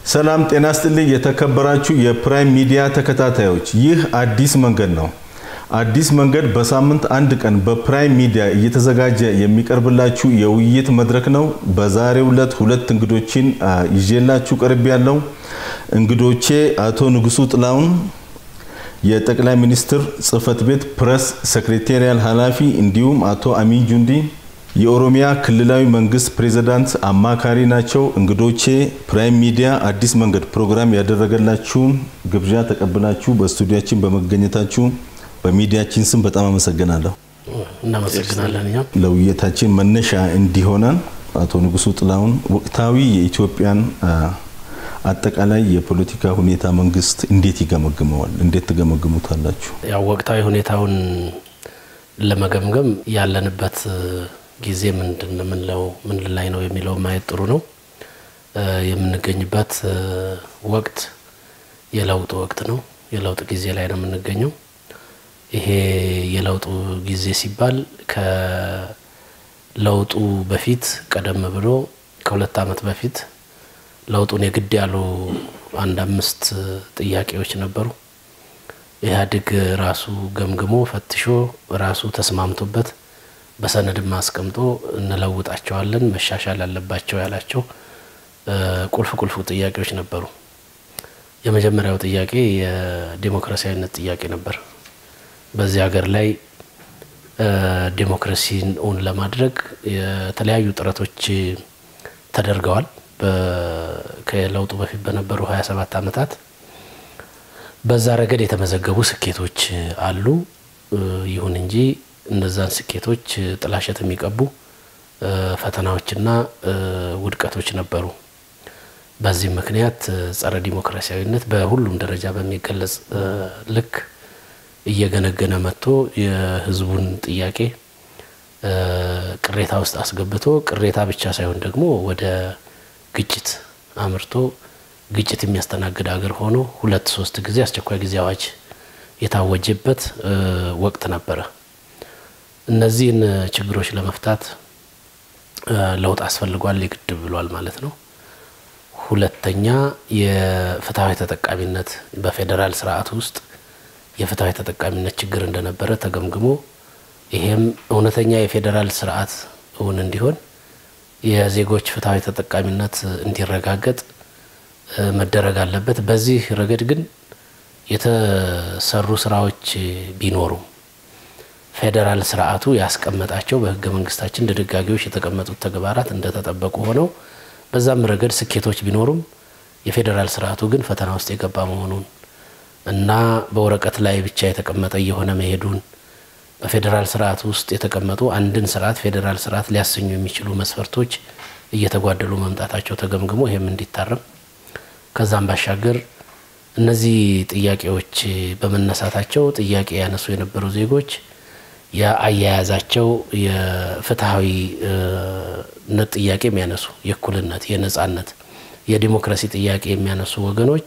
ሰላም ጤና ስጥልኝ። የተከበራችሁ የፕራይም ሚዲያ ተከታታዮች፣ ይህ አዲስ መንገድ ነው። አዲስ መንገድ በሳምንት አንድ ቀን በፕራይም ሚዲያ እየተዘጋጀ የሚቀርብላችሁ የውይይት መድረክ ነው። በዛሬው ዕለት ሁለት እንግዶችን ይዤላችሁ ቀርብ ያለው እንግዶቼ አቶ ንጉሱ ጥላሁን የጠቅላይ ሚኒስትር ጽህፈት ቤት ፕሬስ ሴክሬታሪያል ኃላፊ እንዲሁም አቶ አሚን ጁንዲ የኦሮሚያ ክልላዊ መንግስት ፕሬዝዳንት አማካሪ ናቸው። እንግዶቼ ፕራይም ሚዲያ አዲስ መንገድ ፕሮግራም ያደረገላችሁን ግብዣ ተቀብላችሁ በስቱዲያችን በመገኘታችሁ በሚዲያችን ስም በጣም አመሰግናለሁ። እናመሰግናለን። እኛም ለውይይታችን መነሻ እንዲሆነን አቶ ንጉሱ ጥላሁን ወቅታዊ የኢትዮጵያን አጠቃላይ የፖለቲካ ሁኔታ መንግስት እንዴት ይገመግመዋል? እንዴት ትገመግሙታላችሁ? ያው ወቅታዊ ሁኔታውን ለመገምገም ያለንበት ጊዜ ምንድን ምንለው ምን ላይ ነው የሚለው ማየት ጥሩ ነው። የምንገኝበት ወቅት የለውጥ ወቅት ነው። የለውጥ ጊዜ ላይ ነው የምንገኘው። ይሄ የለውጡ ጊዜ ሲባል ከለውጡ በፊት ቀደም ብሎ ከሁለት ዓመት በፊት ለውጡን የግድ ያሉ አንድ አምስት ጥያቄዎች ነበሩ። ኢህአዴግ ራሱ ገምግሞ ፈትሾ ራሱ ተስማምቶበት በሰነድም አስቀምጦ እንለውጣቸዋለን መሻሻል አለባቸው ያላቸው ቁልፍ ቁልፍ ጥያቄዎች ነበሩ። የመጀመሪያው ጥያቄ የዴሞክራሲያዊነት ጥያቄ ነበር። በዚህ ሀገር ላይ ዴሞክራሲን እውን ለማድረግ የተለያዩ ጥረቶች ተደርገዋል። ከለውጡ በፊት በነበሩ 27 ዓመታት በዛ ረገድ የተመዘገቡ ስኬቶች አሉ። ይሁን እንጂ እነዛን ስኬቶች ጥላሸት የሚቀቡ ፈተናዎችና ውድቀቶች ነበሩ። በዚህም ምክንያት ጸረ ዲሞክራሲያዊነት በሁሉም ደረጃ በሚገለጽ ልክ እየገነገነ መጥቶ የሕዝቡን ጥያቄ ቅሬታ ውስጥ አስገብቶ ቅሬታ ብቻ ሳይሆን ደግሞ ወደ ግጭት አምርቶ ግጭት የሚያስተናግድ ሀገር ሆኖ ሁለት ሶስት ጊዜ አስቸኳይ ጊዜ አዋጅ የታወጀበት ወቅት ነበረ። እነዚህን ችግሮች ለመፍታት ለውጥ አስፈልጓል፣ የግድ ብሏል ማለት ነው። ሁለተኛ የፍትሐዊ ተጠቃሚነት በፌዴራል ስርዓት ውስጥ የፍትሐዊ ተጠቃሚነት ችግር እንደነበረ ተገምግሞ ይሄም እውነተኛ የፌዴራል ስርዓት እውን እንዲሆን የዜጎች ፍትሐዊ ተጠቃሚነት እንዲረጋገጥ መደረግ አለበት። በዚህ ረገድ ግን የተሰሩ ስራዎች ቢኖሩም ፌዴራል ስርዓቱ ያስቀመጣቸው በህገ መንግስታችን ድንጋጌዎች የተቀመጡት ተግባራት እንደተጠበቁ ሆነው በዛም ረገድ ስኬቶች ቢኖሩም የፌዴራል ስርዓቱ ግን ፈተና ውስጥ የገባ መሆኑን እና በወረቀት ላይ ብቻ የተቀመጠ እየሆነ መሄዱን በፌዴራል ስርዓት ውስጥ የተቀመጡ አንድን ስርዓት ፌዴራል ስርዓት ሊያሰኙ የሚችሉ መስፈርቶች እየተጓደሉ መምጣታቸው ተገምግሞ ይህም እንዲታረም ከዛም ባሻገር እነዚህ ጥያቄዎች በመነሳታቸው ጥያቄ ያነሱ የነበሩ ዜጎች የአያያዛቸው የፍትሐዊነት ጥያቄ የሚያነሱ የእኩልነት፣ የነጻነት፣ የዲሞክራሲ ጥያቄ የሚያነሱ ወገኖች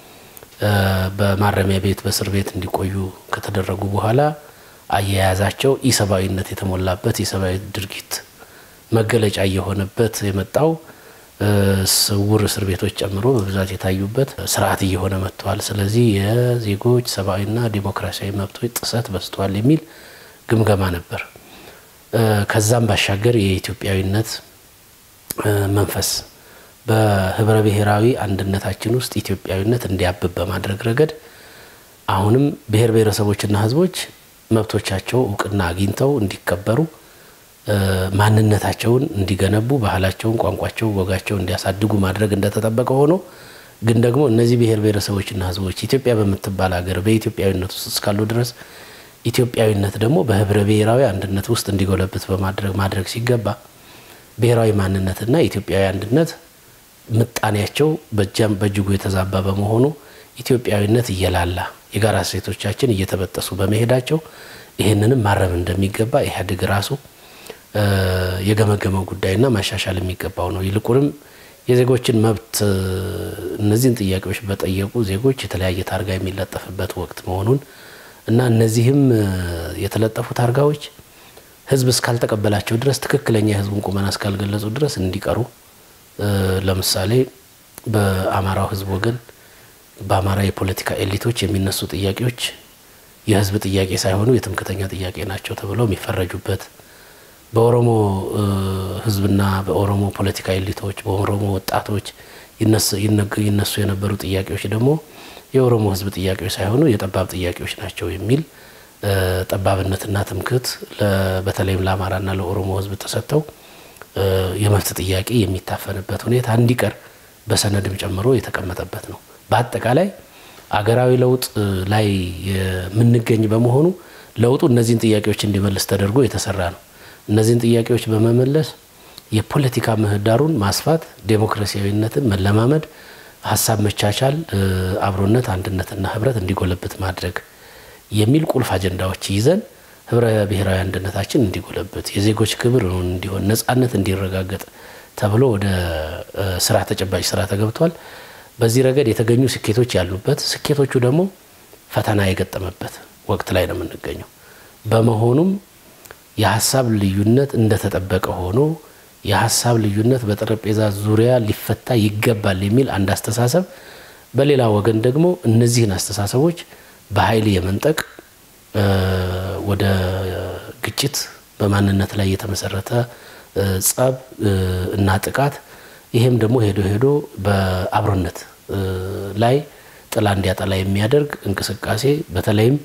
በማረሚያ ቤት በእስር ቤት እንዲቆዩ ከተደረጉ በኋላ አያያዛቸው ኢሰብአዊነት የተሞላበት የሰብአዊ ድርጊት መገለጫ እየሆነበት የመጣው ስውር እስር ቤቶች ጨምሮ በብዛት የታዩበት ስርዓት እየሆነ መጥተዋል። ስለዚህ የዜጎች ሰብአዊና ዲሞክራሲያዊ መብቶች ጥሰት በዝተዋል የሚል ግምገማ ነበር። ከዛም ባሻገር የኢትዮጵያዊነት መንፈስ በህብረ ብሔራዊ አንድነታችን ውስጥ ኢትዮጵያዊነት እንዲያብብ በማድረግ ረገድ አሁንም ብሔር ብሔረሰቦችና ህዝቦች መብቶቻቸው እውቅና አግኝተው እንዲከበሩ ማንነታቸውን እንዲገነቡ ባህላቸውን፣ ቋንቋቸውን፣ ወጋቸውን እንዲያሳድጉ ማድረግ እንደተጠበቀ ሆኖ ግን ደግሞ እነዚህ ብሔር ብሔረሰቦችና ህዝቦች ኢትዮጵያ በምትባል ሀገር በኢትዮጵያዊነት ውስጥ እስካሉ ድረስ ኢትዮጵያዊነት ደግሞ በህብረ ብሔራዊ አንድነት ውስጥ እንዲጎለብት በማድረግ ማድረግ ሲገባ ብሔራዊ ማንነትና ኢትዮጵያዊ አንድነት ምጣኔያቸው በጃም በእጅጉ የተዛባ በመሆኑ ኢትዮጵያዊነት እየላላ የጋራ እሴቶቻችን እየተበጠሱ በመሄዳቸው ይህንንም ማረም እንደሚገባ ኢህአዴግ ራሱ የገመገመው ጉዳይና ማሻሻል የሚገባው ነው። ይልቁንም የዜጎችን መብት እነዚህን ጥያቄዎች በጠየቁ ዜጎች የተለያየ ታርጋ የሚለጠፍበት ወቅት መሆኑን እና እነዚህም የተለጠፉ ታርጋዎች ህዝብ እስካልተቀበላቸው ድረስ ትክክለኛ የህዝቡን ቁመና እስካልገለጹ ድረስ እንዲቀሩ ለምሳሌ በአማራው ህዝብ ወገን በአማራ የፖለቲካ ኤሊቶች የሚነሱ ጥያቄዎች የህዝብ ጥያቄ ሳይሆኑ የትምክተኛ ጥያቄ ናቸው ተብለው የሚፈረጁበት በኦሮሞ ህዝብና በኦሮሞ ፖለቲካ ኤሊቶች በኦሮሞ ወጣቶች ይነሱ የነበሩ ጥያቄዎች ደግሞ የኦሮሞ ህዝብ ጥያቄዎች ሳይሆኑ የጠባብ ጥያቄዎች ናቸው የሚል ጠባብነትና ትምክህት በተለይም ለአማራና ለኦሮሞ ህዝብ ተሰጥተው የመብት ጥያቄ የሚታፈንበት ሁኔታ እንዲቀር በሰነድም ጨምሮ የተቀመጠበት ነው። በአጠቃላይ አገራዊ ለውጥ ላይ የምንገኝ በመሆኑ ለውጡ እነዚህን ጥያቄዎች እንዲመልስ ተደርጎ የተሰራ ነው። እነዚህን ጥያቄዎች በመመለስ የፖለቲካ ምህዳሩን ማስፋት፣ ዴሞክራሲያዊነትን መለማመድ፣ ሀሳብ መቻቻል፣ አብሮነት፣ አንድነትና ህብረት እንዲጎለብት ማድረግ የሚል ቁልፍ አጀንዳዎች ይዘን ህብረ ብሔራዊ አንድነታችን እንዲጎለብት፣ የዜጎች ክብር እንዲሆን፣ ነጻነት እንዲረጋገጥ ተብሎ ወደ ስራ ተጨባጭ ስራ ተገብቷል። በዚህ ረገድ የተገኙ ስኬቶች ያሉበት፣ ስኬቶቹ ደግሞ ፈተና የገጠመበት ወቅት ላይ ነው የምንገኘው። በመሆኑም የሀሳብ ልዩነት እንደተጠበቀ ሆኖ የሀሳብ ልዩነት በጠረጴዛ ዙሪያ ሊፈታ ይገባል የሚል አንድ አስተሳሰብ፣ በሌላ ወገን ደግሞ እነዚህን አስተሳሰቦች በኃይል የመንጠቅ ወደ ግጭት፣ በማንነት ላይ የተመሰረተ ጸብ እና ጥቃት ይሄም ደግሞ ሄዶ ሄዶ በአብሮነት ላይ ጥላ እንዲያጠላ የሚያደርግ እንቅስቃሴ በተለይም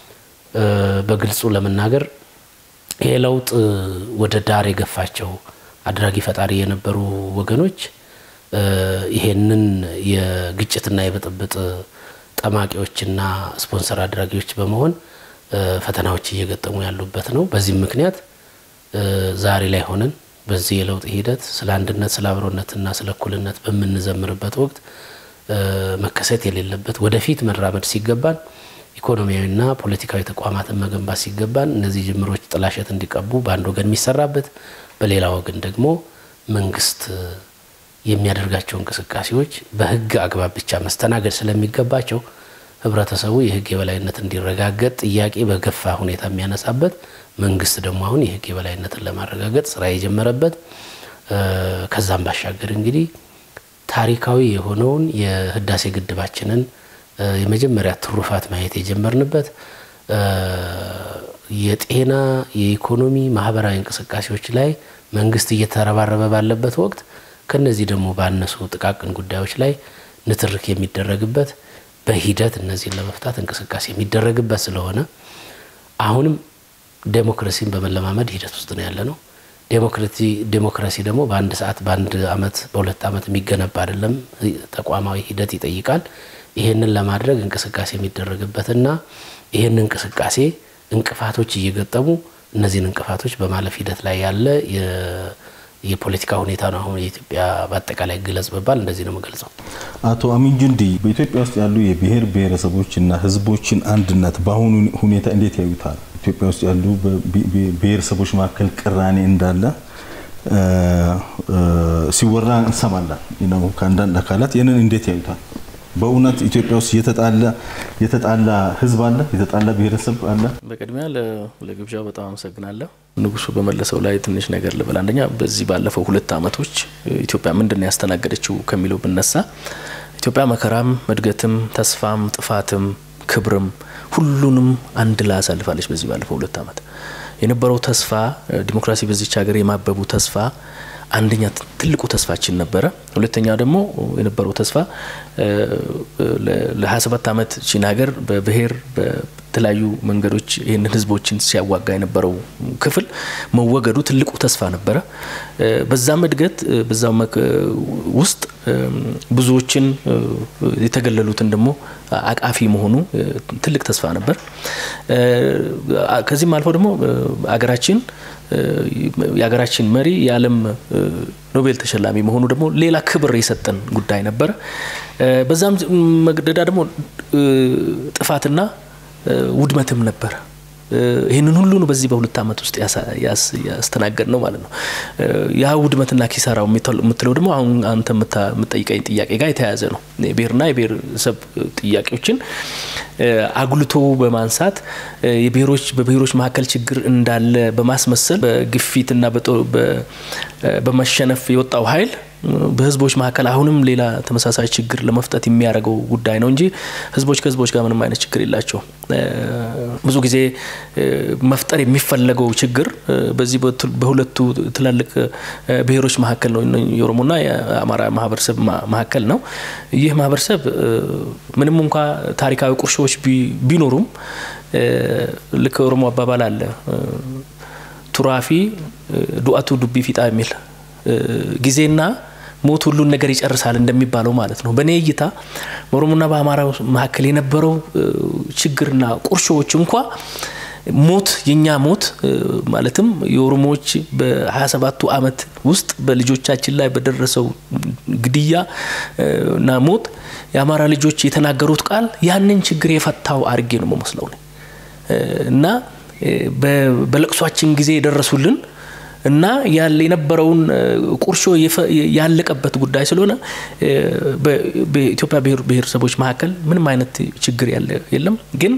በግልጹ ለመናገር ይሄ ለውጥ ወደ ዳር የገፋቸው አድራጊ ፈጣሪ የነበሩ ወገኖች ይሄንን የግጭትና የብጥብጥ ጠማቂዎችና ስፖንሰር አድራጊዎች በመሆን ፈተናዎች እየገጠሙ ያሉበት ነው። በዚህም ምክንያት ዛሬ ላይ ሆነን በዚህ የለውጥ ሂደት ስለ አንድነት፣ ስለ አብሮነትና ስለ እኩልነት በምንዘምርበት ወቅት መከሰት የሌለበት ወደፊት መራመድ ሲገባን ኢኮኖሚያዊና ፖለቲካዊ ተቋማትን መገንባት ሲገባን እነዚህ ጅምሮች ጥላሸት እንዲቀቡ በአንድ ወገን የሚሰራበት፣ በሌላ ወገን ደግሞ መንግስት የሚያደርጋቸው እንቅስቃሴዎች በህግ አግባብ ብቻ መስተናገድ ስለሚገባቸው ህብረተሰቡ የህግ የበላይነት እንዲረጋገጥ ጥያቄ በገፋ ሁኔታ የሚያነሳበት መንግስት ደግሞ አሁን የህግ የበላይነትን ለማረጋገጥ ስራ የጀመረበት ከዛም ባሻገር እንግዲህ ታሪካዊ የሆነውን የህዳሴ ግድባችንን የመጀመሪያ ትሩፋት ማየት የጀመርንበት የጤና፣ የኢኮኖሚ፣ ማህበራዊ እንቅስቃሴዎች ላይ መንግስት እየተረባረበ ባለበት ወቅት ከነዚህ ደግሞ ባነሱ ጥቃቅን ጉዳዮች ላይ ንትርክ የሚደረግበት በሂደት እነዚህን ለመፍታት እንቅስቃሴ የሚደረግበት ስለሆነ አሁንም ዴሞክራሲን በመለማመድ ሂደት ውስጥ ነው ያለ ነው። ዴሞክራሲ ደግሞ በአንድ ሰዓት፣ በአንድ አመት፣ በሁለት አመት የሚገነባ አይደለም። ተቋማዊ ሂደት ይጠይቃል። ይህንን ለማድረግ እንቅስቃሴ የሚደረግበትና ይህን እንቅስቃሴ እንቅፋቶች እየገጠሙ እነዚህን እንቅፋቶች በማለፍ ሂደት ላይ ያለ የፖለቲካ ሁኔታ ነው። አሁን የኢትዮጵያ በአጠቃላይ ግለጽ በባል እንደዚህ ነው የምገልጸው። አቶ አሚን ጁንዲ በኢትዮጵያ ውስጥ ያሉ የብሔር ብሔረሰቦችና ህዝቦችን አንድነት በአሁኑ ሁኔታ እንዴት ያዩታል? ኢትዮጵያ ውስጥ ያሉ ብሔረሰቦች መካከል ቅራኔ እንዳለ ሲወራ እንሰማለን ነው ከአንዳንድ አካላት። ይህንን እንዴት ያዩታል? በእውነት ኢትዮጵያ ውስጥ የተጣላ ህዝብ አለ? የተጣላ ብሔረሰብ አለ? በቅድሚያ ለግብዣው በጣም አመሰግናለሁ። ንጉሱ በመለሰው ላይ ትንሽ ነገር ልበል። አንደኛ በዚህ ባለፈው ሁለት አመቶች ኢትዮጵያ ምንድን ነው ያስተናገደችው ከሚለው ብነሳ ኢትዮጵያ መከራም፣ እድገትም፣ ተስፋም፣ ጥፋትም፣ ክብርም ሁሉንም አንድ ላይ አሳልፋለች። በዚህ ባለፈው ሁለት አመት የነበረው ተስፋ ዲሞክራሲ በዚች ሀገር የማበቡ ተስፋ አንደኛ ትልቁ ተስፋችን ነበረ። ሁለተኛ ደግሞ የነበረው ተስፋ ለ27 ዓመት ቺን ሀገር በብሔር በተለያዩ መንገዶች ይህንን ህዝቦችን ሲያዋጋ የነበረው ክፍል መወገዱ ትልቁ ተስፋ ነበረ። በዛም እድገት በዛም ውስጥ ብዙዎችን የተገለሉትን ደግሞ አቃፊ መሆኑ ትልቅ ተስፋ ነበር። ከዚህም አልፎ ደግሞ አገራችን የሀገራችን መሪ የዓለም ኖቤል ተሸላሚ መሆኑ ደግሞ ሌላ ክብር የሰጠን ጉዳይ ነበረ። በዛም መግደዳ ደግሞ ጥፋትና ውድመትም ነበረ። ይህንን ሁሉ ነው በዚህ በሁለት ዓመት ውስጥ ያስተናገድ ነው ማለት ነው። ያ ውድመትና ኪሳራው የምትለው ደግሞ አሁን አንተ የምጠይቀኝ ጥያቄ ጋር የተያያዘ ነው። የብሔርና የብሔረሰብ ጥያቄዎችን አጉልቶ በማንሳት የብሔሮች በብሔሮች መካከል ችግር እንዳለ በማስመሰል በግፊትና በመሸነፍ የወጣው ኃይል በህዝቦች መካከል አሁንም ሌላ ተመሳሳይ ችግር ለመፍጠት የሚያደርገው ጉዳይ ነው እንጂ ህዝቦች ከህዝቦች ጋር ምንም አይነት ችግር የላቸውም። ብዙ ጊዜ መፍጠር የሚፈለገው ችግር በዚህ በሁለቱ ትላልቅ ብሔሮች መካከል ነው፣ የኦሮሞና የአማራ ማህበረሰብ መካከል ነው። ይህ ማህበረሰብ ምንም እንኳ ታሪካዊ ቁርሾዎች ቢኖሩም ልክ ኦሮሞ አባባል አለ ቱራፊ ዱአቱ ዱቢ ፊጣ የሚል ጊዜና ሞት ሁሉን ነገር ይጨርሳል እንደሚባለው ማለት ነው። በእኔ እይታ በኦሮሞና በአማራ መካከል የነበረው ችግርና ቁርሾዎች እንኳ ሞት የኛ ሞት ማለትም የኦሮሞዎች በ27ቱ አመት ውስጥ በልጆቻችን ላይ በደረሰው ግድያ እና ሞት የአማራ ልጆች የተናገሩት ቃል ያንን ችግር የፈታው አድርጌ ነው መመስለው እና በለቅሷችን ጊዜ የደረሱልን እና ያለ የነበረውን ቁርሾ ያለቀበት ጉዳይ ስለሆነ በኢትዮጵያ ብሔረሰቦች መካከል ምንም አይነት ችግር ያለ የለም ግን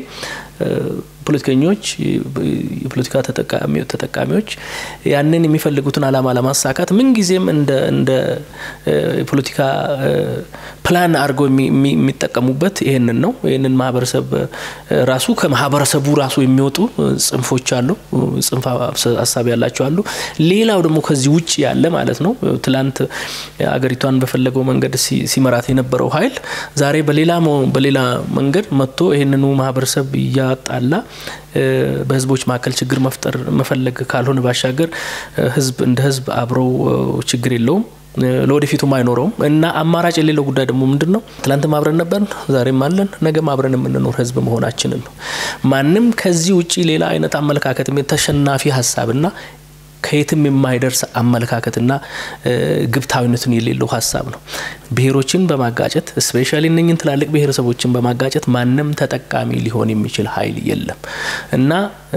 ፖለቲከኞች የፖለቲካ ተጠቃሚዎች ያንን የሚፈልጉትን አላማ ለማሳካት ምንጊዜም እንደ የፖለቲካ ፕላን አድርገው የሚጠቀሙበት ይህንን ነው። ይህንን ማህበረሰብ ራሱ ከማህበረሰቡ ራሱ የሚወጡ ጽንፎች አሉ፣ ጽንፍ ሀሳብ ያላቸው አሉ። ሌላው ደግሞ ከዚህ ውጭ ያለ ማለት ነው። ትላንት አገሪቷን በፈለገው መንገድ ሲመራት የነበረው ኃይል ዛሬ በሌላ በሌላ መንገድ መጥቶ ይህንኑ ማህበረሰብ እያጣላ በህዝቦች መካከል ችግር መፍጠር መፈለግ ካልሆነ ባሻገር ህዝብ እንደ ህዝብ አብረው ችግር የለውም ለወደፊቱም አይኖረውም እና አማራጭ የሌለው ጉዳይ ደግሞ ምንድን ነው? ትላንትም አብረን ነበርን፣ ዛሬም አለን፣ ነገም አብረን የምንኖር ህዝብ መሆናችንን ነው። ማንም ከዚህ ውጭ ሌላ አይነት አመለካከት ተሸናፊ ሀሳብና ከየትም የማይደርስ አመለካከትና ግብታዊነትን የሌለው ሀሳብ ነው። ብሔሮችን በማጋጨት ስፔሻሊ እነኝን ትላልቅ ብሔረሰቦችን በማጋጨት ማንም ተጠቃሚ ሊሆን የሚችል ኃይል የለም እና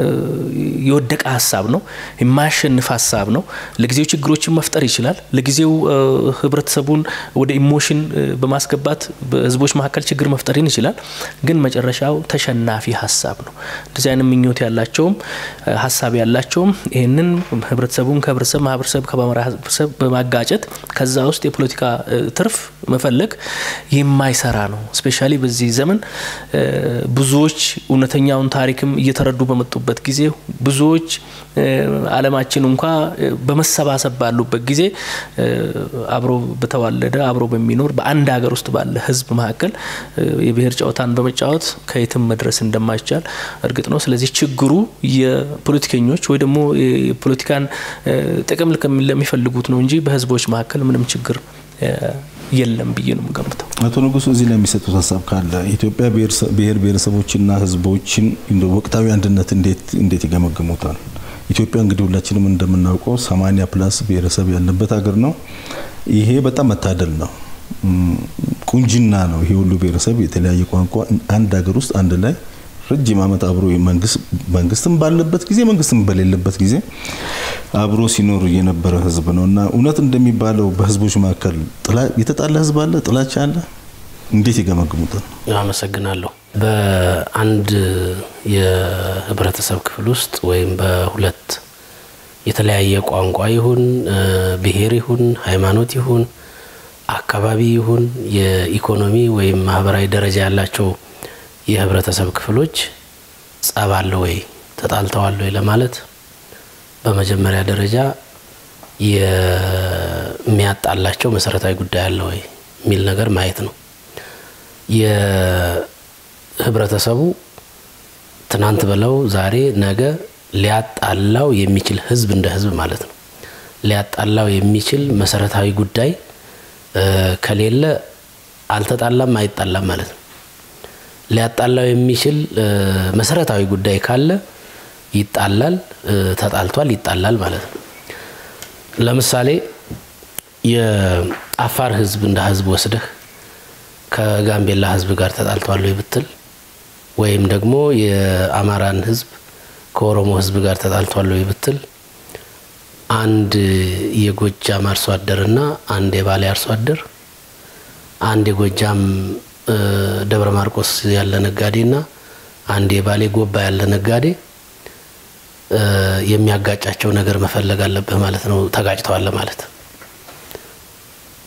የወደቀ ሀሳብ ነው። የማያሸንፍ ሀሳብ ነው። ለጊዜው ችግሮችን መፍጠር ይችላል። ለጊዜው ህብረተሰቡን ወደ ኢሞሽን በማስገባት በህዝቦች መካከል ችግር መፍጠርን ይችላል። ግን መጨረሻው ተሸናፊ ሀሳብ ነው። እንደዚህ አይነት ምኞት ያላቸውም ሀሳብ ያላቸውም ይህንን ህብረተሰቡን ከህብረተሰብ ማህበረሰብ ከማህበረሰብ በማጋጨት ከዛ ውስጥ የፖለቲካ ትርፍ መፈለግ የማይሰራ ነው። ስፔሻሊ በዚህ ዘመን ብዙዎች እውነተኛውን ታሪክም እየተረዱ በመጡበት ጊዜ ብዙዎች ዓለማችን እንኳ በመሰባሰብ ባሉበት ጊዜ አብሮ በተዋለደ አብሮ በሚኖር በአንድ ሀገር ውስጥ ባለ ህዝብ መካከል የብሔር ጨዋታን በመጫወት ከየትም መድረስ እንደማይቻል እርግጥ ነው። ስለዚህ ችግሩ የፖለቲከኞች ወይ ደግሞ የፖለቲካን ጥቅም ለሚፈልጉት ነው እንጂ በህዝቦች መካከል ምንም ችግር የለም ብዬ ነው የምገምተው። አቶ ንጉሱ እዚህ ላይ የሚሰጡት ሀሳብ ካለ ኢትዮጵያ ብሔር ብሔረሰቦችና ህዝቦችን ወቅታዊ አንድነት እንዴት ይገመግሙታል? ኢትዮጵያ እንግዲህ ሁላችንም እንደምናውቀው ሰማኒያ ፕላስ ብሔረሰብ ያለበት ሀገር ነው። ይሄ በጣም መታደል ነው፣ ቁንጅና ነው። ይሄ ሁሉ ብሔረሰብ የተለያየ ቋንቋ አንድ ሀገር ውስጥ አንድ ላይ ረጅም ዓመት አብሮ መንግስትም ባለበት ጊዜ መንግስትም በሌለበት ጊዜ አብሮ ሲኖር የነበረ ህዝብ ነው እና እውነት እንደሚባለው በህዝቦች መካከል የተጣላ ህዝብ አለ፣ ጥላቻ አለ። እንዴት ይገመግሙታል? አመሰግናለሁ። በአንድ የህብረተሰብ ክፍል ውስጥ ወይም በሁለት የተለያየ ቋንቋ ይሁን ብሔር ይሁን ሃይማኖት ይሁን አካባቢ ይሁን የኢኮኖሚ ወይም ማህበራዊ ደረጃ ያላቸው የህብረተሰብ ክፍሎች ጸብ አለ ወይ ተጣልተዋል ወይ ለማለት በመጀመሪያ ደረጃ የሚያጣላቸው መሰረታዊ ጉዳይ አለ ወይ የሚል ነገር ማየት ነው። የህብረተሰቡ ትናንት ብለው ዛሬ ነገ ሊያጣላው የሚችል ህዝብ እንደ ህዝብ ማለት ነው ሊያጣላው የሚችል መሰረታዊ ጉዳይ ከሌለ አልተጣላም አይጣላም ማለት ነው። ሊያጣላው የሚችል መሰረታዊ ጉዳይ ካለ ይጣላል፣ ተጣልቷል፣ ይጣላል ማለት ነው። ለምሳሌ የአፋር ህዝብ እንደ ህዝብ ወስደህ ከጋምቤላ ህዝብ ጋር ተጣልቷል ወይ ብትል ወይም ደግሞ የአማራን ህዝብ ከኦሮሞ ህዝብ ጋር ተጣልቷል ወይ ብትል አንድ የጎጃም አርሶ አደርና አንድ የባሌ አርሶ አደር አንድ የጎጃም ደብረ ማርቆስ ያለ ነጋዴና አንድ የባሌ ጎባ ያለ ነጋዴ የሚያጋጫቸው ነገር መፈለግ አለብህ ማለት ነው። ተጋጭተዋል ማለት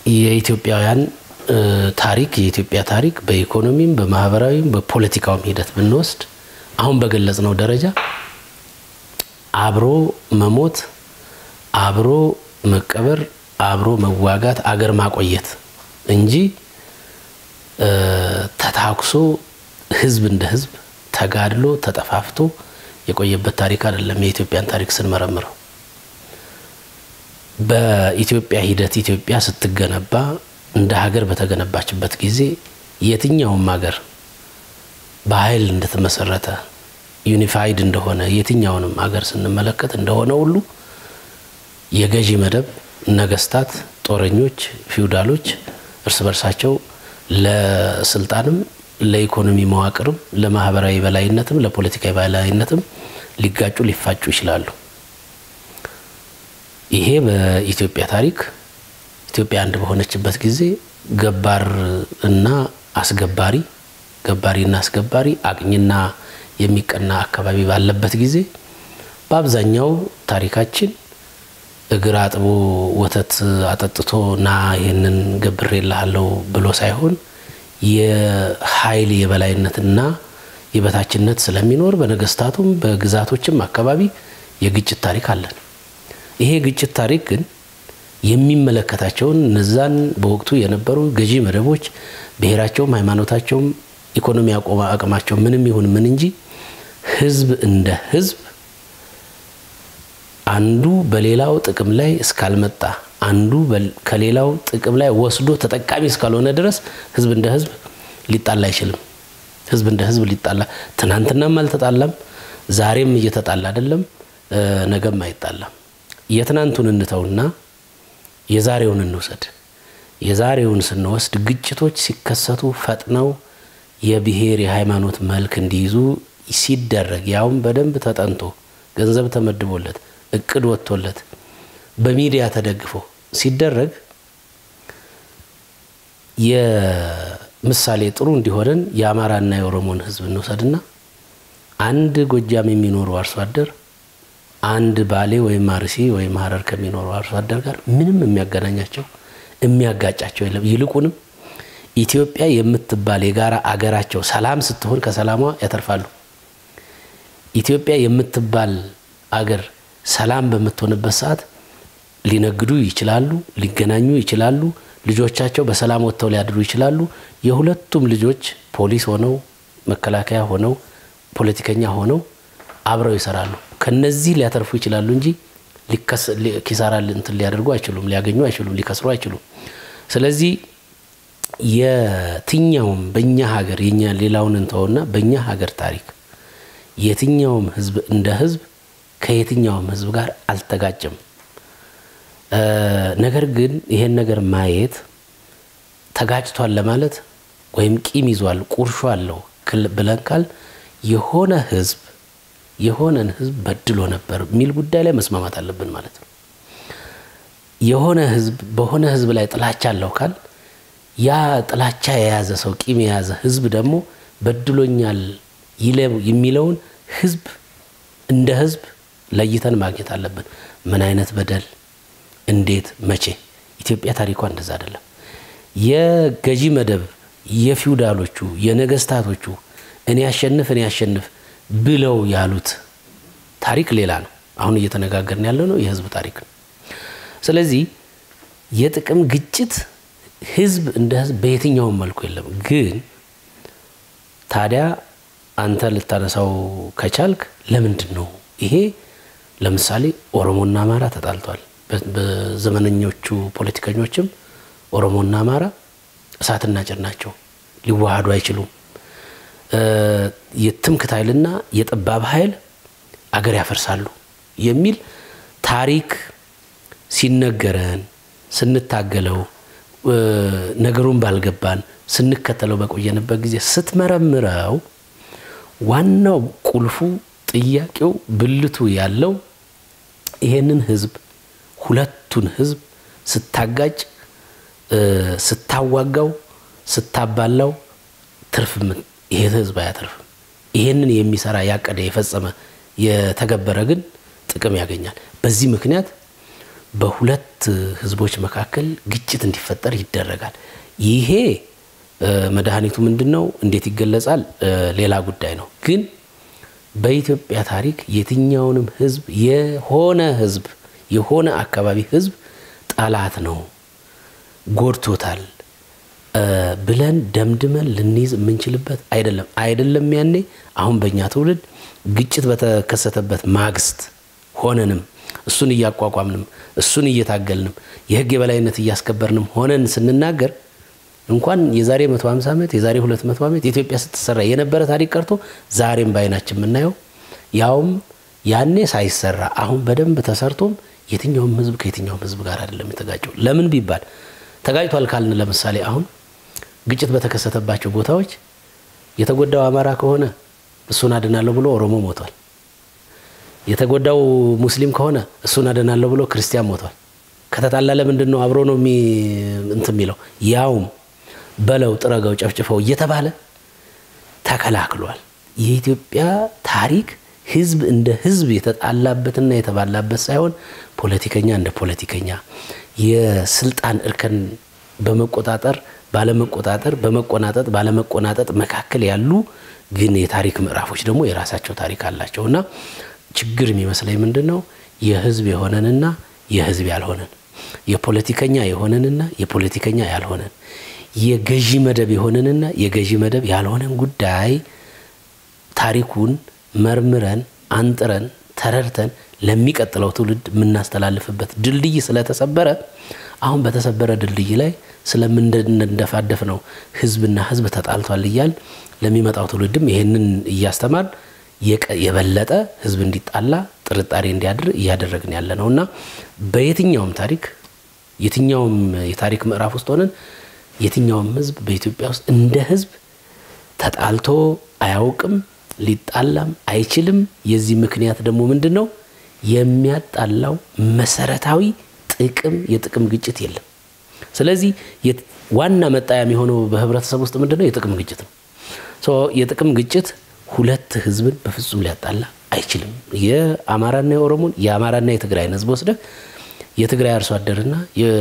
የኢትዮጵያውያን ታሪክ የኢትዮጵያ ታሪክ በኢኮኖሚም በማህበራዊም በፖለቲካውም ሂደት ብንወስድ አሁን በገለጽነው ደረጃ አብሮ መሞት፣ አብሮ መቀበር፣ አብሮ መዋጋት፣ አገር ማቆየት እንጂ ተታኩሶ ህዝብ እንደ ህዝብ ተጋድሎ ተጠፋፍቶ የቆየበት ታሪክ አይደለም። የኢትዮጵያን ታሪክ ስንመረምረው በኢትዮጵያ ሂደት ኢትዮጵያ ስትገነባ እንደ ሀገር በተገነባችበት ጊዜ የትኛውም ሀገር በኃይል እንደተመሰረተ ዩኒፋይድ እንደሆነ የትኛውንም ሀገር ስንመለከት እንደሆነ ሁሉ የገዢ መደብ ነገስታት፣ ጦረኞች፣ ፊውዳሎች እርስ በርሳቸው ለስልጣንም ለኢኮኖሚ መዋቅርም ለማህበራዊ በላይነትም ለፖለቲካዊ በላይነትም ሊጋጩ ሊፋጩ ይችላሉ። ይሄ በኢትዮጵያ ታሪክ ኢትዮጵያ አንድ በሆነችበት ጊዜ ገባር እና አስገባሪ ገባሪና አስገባሪ አቅኝና የሚቀና አካባቢ ባለበት ጊዜ በአብዛኛው ታሪካችን እግር አጥቦ ወተት አጠጥቶ ና ይህንን ገብሬልሃለሁ ብሎ ሳይሆን የኃይል የበላይነትና የበታችነት ስለሚኖር በነገስታቱም በግዛቶችም አካባቢ የግጭት ታሪክ አለን። ይሄ ግጭት ታሪክ ግን የሚመለከታቸውን እነዛን በወቅቱ የነበሩ ገዢ መደቦች ብሔራቸውም ሃይማኖታቸውም ኢኮኖሚ አቅማቸው ምንም ይሁን ምን እንጂ ህዝብ እንደ ህዝብ አንዱ በሌላው ጥቅም ላይ እስካልመጣ አንዱ ከሌላው ጥቅም ላይ ወስዶ ተጠቃሚ እስካልሆነ ድረስ ህዝብ እንደ ህዝብ ሊጣላ አይችልም። ህዝብ እንደ ህዝብ ሊጣላ ትናንትናም አልተጣላም፣ ዛሬም እየተጣላ አይደለም፣ ነገም አይጣላም። የትናንቱን እንተውና የዛሬውን እንውሰድ። የዛሬውን ስንወስድ ግጭቶች ሲከሰቱ ፈጥነው የብሔር የሃይማኖት መልክ እንዲይዙ ሲደረግ ያውም በደንብ ተጠንቶ ገንዘብ ተመድቦለት እቅድ ወጥቶለት በሚዲያ ተደግፎ ሲደረግ የምሳሌ ጥሩ እንዲሆነን የአማራና የኦሮሞን ህዝብ እንውሰድና አንድ ጎጃም የሚኖሩ አርሶ አደር አንድ ባሌ ወይም አርሲ ወይም ሀረር ከሚኖሩ አርሶ አደር ጋር ምንም የሚያገናኛቸው የሚያጋጫቸው የለም። ይልቁንም ኢትዮጵያ የምትባል የጋራ አገራቸው ሰላም ስትሆን ከሰላሟ ያተርፋሉ። ኢትዮጵያ የምትባል አገር ሰላም በምትሆንበት ሰዓት ሊነግዱ ይችላሉ፣ ሊገናኙ ይችላሉ። ልጆቻቸው በሰላም ወጥተው ሊያድሩ ይችላሉ። የሁለቱም ልጆች ፖሊስ ሆነው መከላከያ ሆነው ፖለቲከኛ ሆነው አብረው ይሰራሉ። ከነዚህ ሊያተርፉ ይችላሉ እንጂ ኪሳራ እንትን ሊያደርጉ አይችሉም፣ ሊያገኙ አይችሉም፣ ሊከስሩ አይችሉም። ስለዚህ የትኛውም በእኛ ሀገር የኛ ሌላውን እንተውና በእኛ ሀገር ታሪክ የትኛውም ህዝብ እንደ ህዝብ ከየትኛውም ህዝብ ጋር አልተጋጭም። ነገር ግን ይሄን ነገር ማየት ተጋጭቷል ለማለት ወይም ቂም ይዟል ቁርሾ አለው ብለን ካል የሆነ ህዝብ የሆነን ህዝብ በድሎ ነበር የሚል ጉዳይ ላይ መስማማት አለብን ማለት ነው። የሆነ ህዝብ በሆነ ህዝብ ላይ ጥላቻ አለው ካል ያ ጥላቻ የያዘ ሰው ቂም የያዘ ህዝብ ደግሞ በድሎኛል የሚለውን ህዝብ እንደ ህዝብ ለይተን ማግኘት አለብን። ምን አይነት በደል፣ እንዴት፣ መቼ? ኢትዮጵያ ታሪኳ እንደዛ አይደለም። የገዢ መደብ የፊውዳሎቹ የነገስታቶቹ እኔ ያሸንፍ እኔ ያሸንፍ ብለው ያሉት ታሪክ ሌላ ነው። አሁን እየተነጋገርን ያለው ነው የህዝብ ታሪክ ነው። ስለዚህ የጥቅም ግጭት ህዝብ እንደ ህዝብ በየትኛውም መልኩ የለም። ግን ታዲያ አንተ ልታነሳው ከቻልክ ለምንድን ነው ይሄ? ለምሳሌ ኦሮሞና አማራ ተጣልቷል። በዘመነኞቹ ፖለቲከኞችም ኦሮሞና አማራ እሳትና ጭድ ናቸው፣ ሊዋሃዱ አይችሉም። የትምክት ኃይልና የጠባብ ኃይል አገር ያፈርሳሉ የሚል ታሪክ ሲነገረን ስንታገለው ነገሩን ባልገባን ስንከተለው በቆየንበት ጊዜ ስትመረምረው ዋናው ቁልፉ ጥያቄው ብልቱ ያለው ይሄንን ህዝብ ሁለቱን ህዝብ ስታጋጭ፣ ስታዋጋው፣ ስታባላው ትርፍ ይሄ ህዝብ አያተርፍም። ይሄንን የሚሰራ ያቀደ፣ የፈጸመ፣ የተገበረ ግን ጥቅም ያገኛል። በዚህ ምክንያት በሁለት ህዝቦች መካከል ግጭት እንዲፈጠር ይደረጋል። ይሄ መድኃኒቱ ምንድን ነው? እንዴት ይገለጻል? ሌላ ጉዳይ ነው። ግን በኢትዮጵያ ታሪክ የትኛውንም ህዝብ የሆነ ህዝብ የሆነ አካባቢ ህዝብ ጠላት ነው ጎድቶታል ብለን ደምድመን ልንይዝ የምንችልበት አይደለም። አይደለም ያኔ አሁን በእኛ ትውልድ ግጭት በተከሰተበት ማግስት ሆነንም እሱን እያቋቋምንም እሱን እየታገልንም የህግ የበላይነት እያስከበርንም ሆነን ስንናገር እንኳን የዛሬ 150 ዓመት የዛሬ 200 ዓመት ኢትዮጵያ ስትሰራ የነበረ ታሪክ ቀርቶ ዛሬም በአይናችን የምናየው ያውም ያኔ ሳይሰራ አሁን በደንብ ተሰርቶም የትኛውም ህዝብ ከየትኛውም ህዝብ ጋር አይደለም የተጋጨው። ለምን ቢባል ተጋጭቷል ካልን ለምሳሌ አሁን ግጭት በተከሰተባቸው ቦታዎች የተጎዳው አማራ ከሆነ እሱን አድናለሁ ብሎ ኦሮሞ ሞቷል። የተጎዳው ሙስሊም ከሆነ እሱን አድናለሁ ብሎ ክርስቲያን ሞቷል። ከተጣላ ለምንድን ነው አብሮ ነው እንትን የሚለው ያውም በለው ጥረገው ጨፍጭፈው እየተባለ ተከላክሏል። የኢትዮጵያ ታሪክ ህዝብ እንደ ህዝብ የተጣላበትና የተባላበት ሳይሆን ፖለቲከኛ እንደ ፖለቲከኛ የስልጣን እርከን በመቆጣጠር ባለመቆጣጠር፣ በመቆናጠጥ ባለመቆናጠጥ መካከል ያሉ ግን የታሪክ ምዕራፎች ደግሞ የራሳቸው ታሪክ አላቸው እና ችግር የሚመስለኝ ምንድን ነው የህዝብ የሆነንና የህዝብ ያልሆነን የፖለቲከኛ የሆነንና የፖለቲከኛ ያልሆነን የገዢ መደብ የሆነንና የገዢ መደብ ያልሆነን ጉዳይ ታሪኩን መርምረን አንጥረን ተረድተን ለሚቀጥለው ትውልድ የምናስተላልፍበት ድልድይ ስለተሰበረ አሁን በተሰበረ ድልድይ ላይ ስለምንደፋደፍ ነው ህዝብና ህዝብ ተጣልቷል እያል ለሚመጣው ትውልድም ይሄንን እያስተማር የበለጠ ህዝብ እንዲጣላ ጥርጣሬ እንዲያድር እያደረግን ያለ ነው እና በየትኛውም ታሪክ የትኛውም የታሪክ ምዕራፍ ውስጥ ሆነን የትኛውም ህዝብ በኢትዮጵያ ውስጥ እንደ ህዝብ ተጣልቶ አያውቅም፣ ሊጣላም አይችልም። የዚህ ምክንያት ደግሞ ምንድን ነው? የሚያጣላው መሰረታዊ ጥቅም የጥቅም ግጭት የለም። ስለዚህ ዋና መጣያ የሚሆነው በህብረተሰብ ውስጥ ምንድን ነው? የጥቅም ግጭት ነው። የጥቅም ግጭት ሁለት ህዝብን በፍጹም ሊያጣላ አይችልም። የአማራና የኦሮሞን የአማራና የትግራይን ህዝብ ወስደህ የትግራይ አርሶ አደርና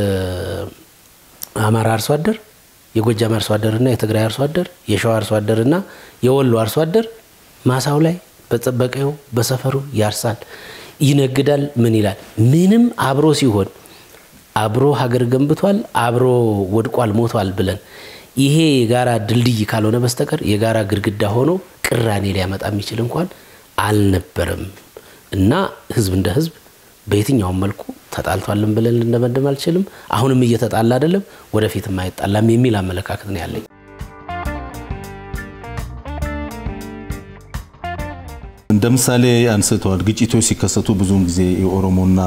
የአማራ አርሶ አደር የጎጃም አርሶ አደርና የትግራይ አርሶ አደር የሸዋ አርሶ አደርና የወሎ አርሶ አደር ማሳው ላይ በጠበቀው በሰፈሩ ያርሳል፣ ይነግዳል። ምን ይላል? ምንም አብሮ ሲሆን አብሮ ሀገር ገንብቷል፣ አብሮ ወድቋል፣ ሞቷል ብለን ይሄ የጋራ ድልድይ ካልሆነ በስተቀር የጋራ ግድግዳ ሆኖ ቅራኔ ሊያመጣ የሚችል እንኳን አልነበረም እና ህዝብ እንደ ህዝብ በየትኛውም መልኩ ተጣልቷልን ብለን ልንደመድም አልችልም። አሁንም እየተጣላ አይደለም፣ ወደፊትም አይጣላም የሚል አመለካከት ነው ያለኝ። እንደ ምሳሌ አንስተዋል። ግጭቶች ሲከሰቱ ብዙውን ጊዜ የኦሮሞና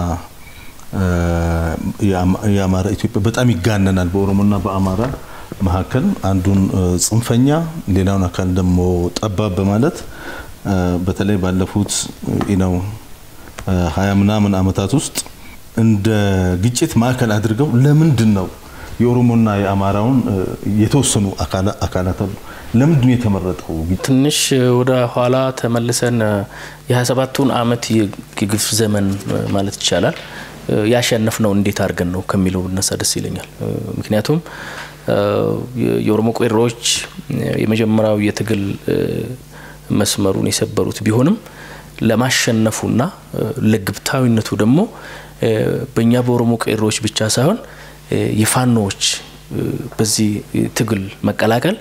የአማራ ኢትዮጵያ በጣም ይጋነናል። በኦሮሞና በአማራ መካከል አንዱን ጽንፈኛ ሌላውን አካል ደግሞ ጠባብ በማለት በተለይ ባለፉት ነው ሀያ ምናምን ዓመታት ውስጥ እንደ ግጭት ማዕከል አድርገው ለምንድን ነው የኦሮሞና የአማራውን የተወሰኑ አካላት ለምንድን ነው የተመረጠው? ትንሽ ወደ ኋላ ተመልሰን የ27ቱን ዓመት የግፍ ዘመን ማለት ይቻላል ያሸነፍ ነው እንዴት አድርገን ነው ከሚለው ብነሳ ደስ ይለኛል። ምክንያቱም የኦሮሞ ቄሮዎች የመጀመሪያው የትግል መስመሩን የሰበሩት ቢሆንም ለማሸነፉና ለግብታዊነቱ ደግሞ በእኛ በኦሮሞ ቄሮዎች ብቻ ሳይሆን የፋኖዎች በዚህ ትግል መቀላቀል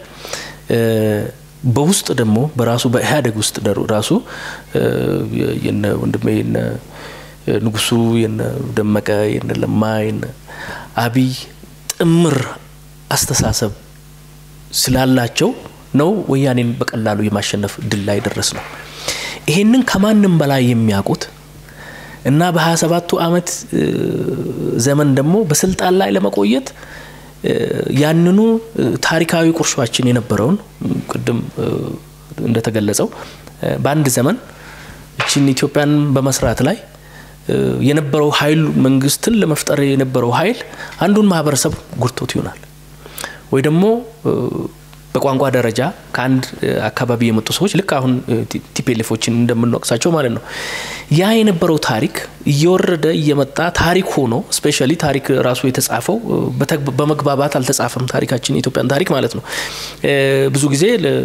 በውስጥ ደግሞ በራሱ በኢህአዴግ ውስጥ ራሱ የነ ወንድሜ የነ ንጉሱ የነ ደመቀ የነ ለማ የነ አብይ ጥምር አስተሳሰብ ስላላቸው ነው ወያኔን በቀላሉ የማሸነፍ ድል ላይ ደረስ ነው። ይሄንን ከማንም በላይ የሚያውቁት እና በሀያ ሰባቱ ዓመት ዘመን ደግሞ በስልጣን ላይ ለመቆየት ያንኑ ታሪካዊ ቁርሾችን የነበረውን ቅድም እንደተገለጸው በአንድ ዘመን እችን ኢትዮጵያን በመስራት ላይ የነበረው ኃይል መንግስትን ለመፍጠር የነበረው ኃይል አንዱን ማህበረሰብ ጉርቶት ይሆናል ወይ ደግሞ በቋንቋ ደረጃ ከአንድ አካባቢ የመጡ ሰዎች ልክ አሁን ቲፔሌፎችን እንደምንወቅሳቸው ማለት ነው። ያ የነበረው ታሪክ እየወረደ እየመጣ ታሪክ ሆኖ ስፔሻሊ ታሪክ ራሱ የተጻፈው በመግባባት አልተጻፈም። ታሪካችን የኢትዮጵያን ታሪክ ማለት ነው። ብዙ ጊዜ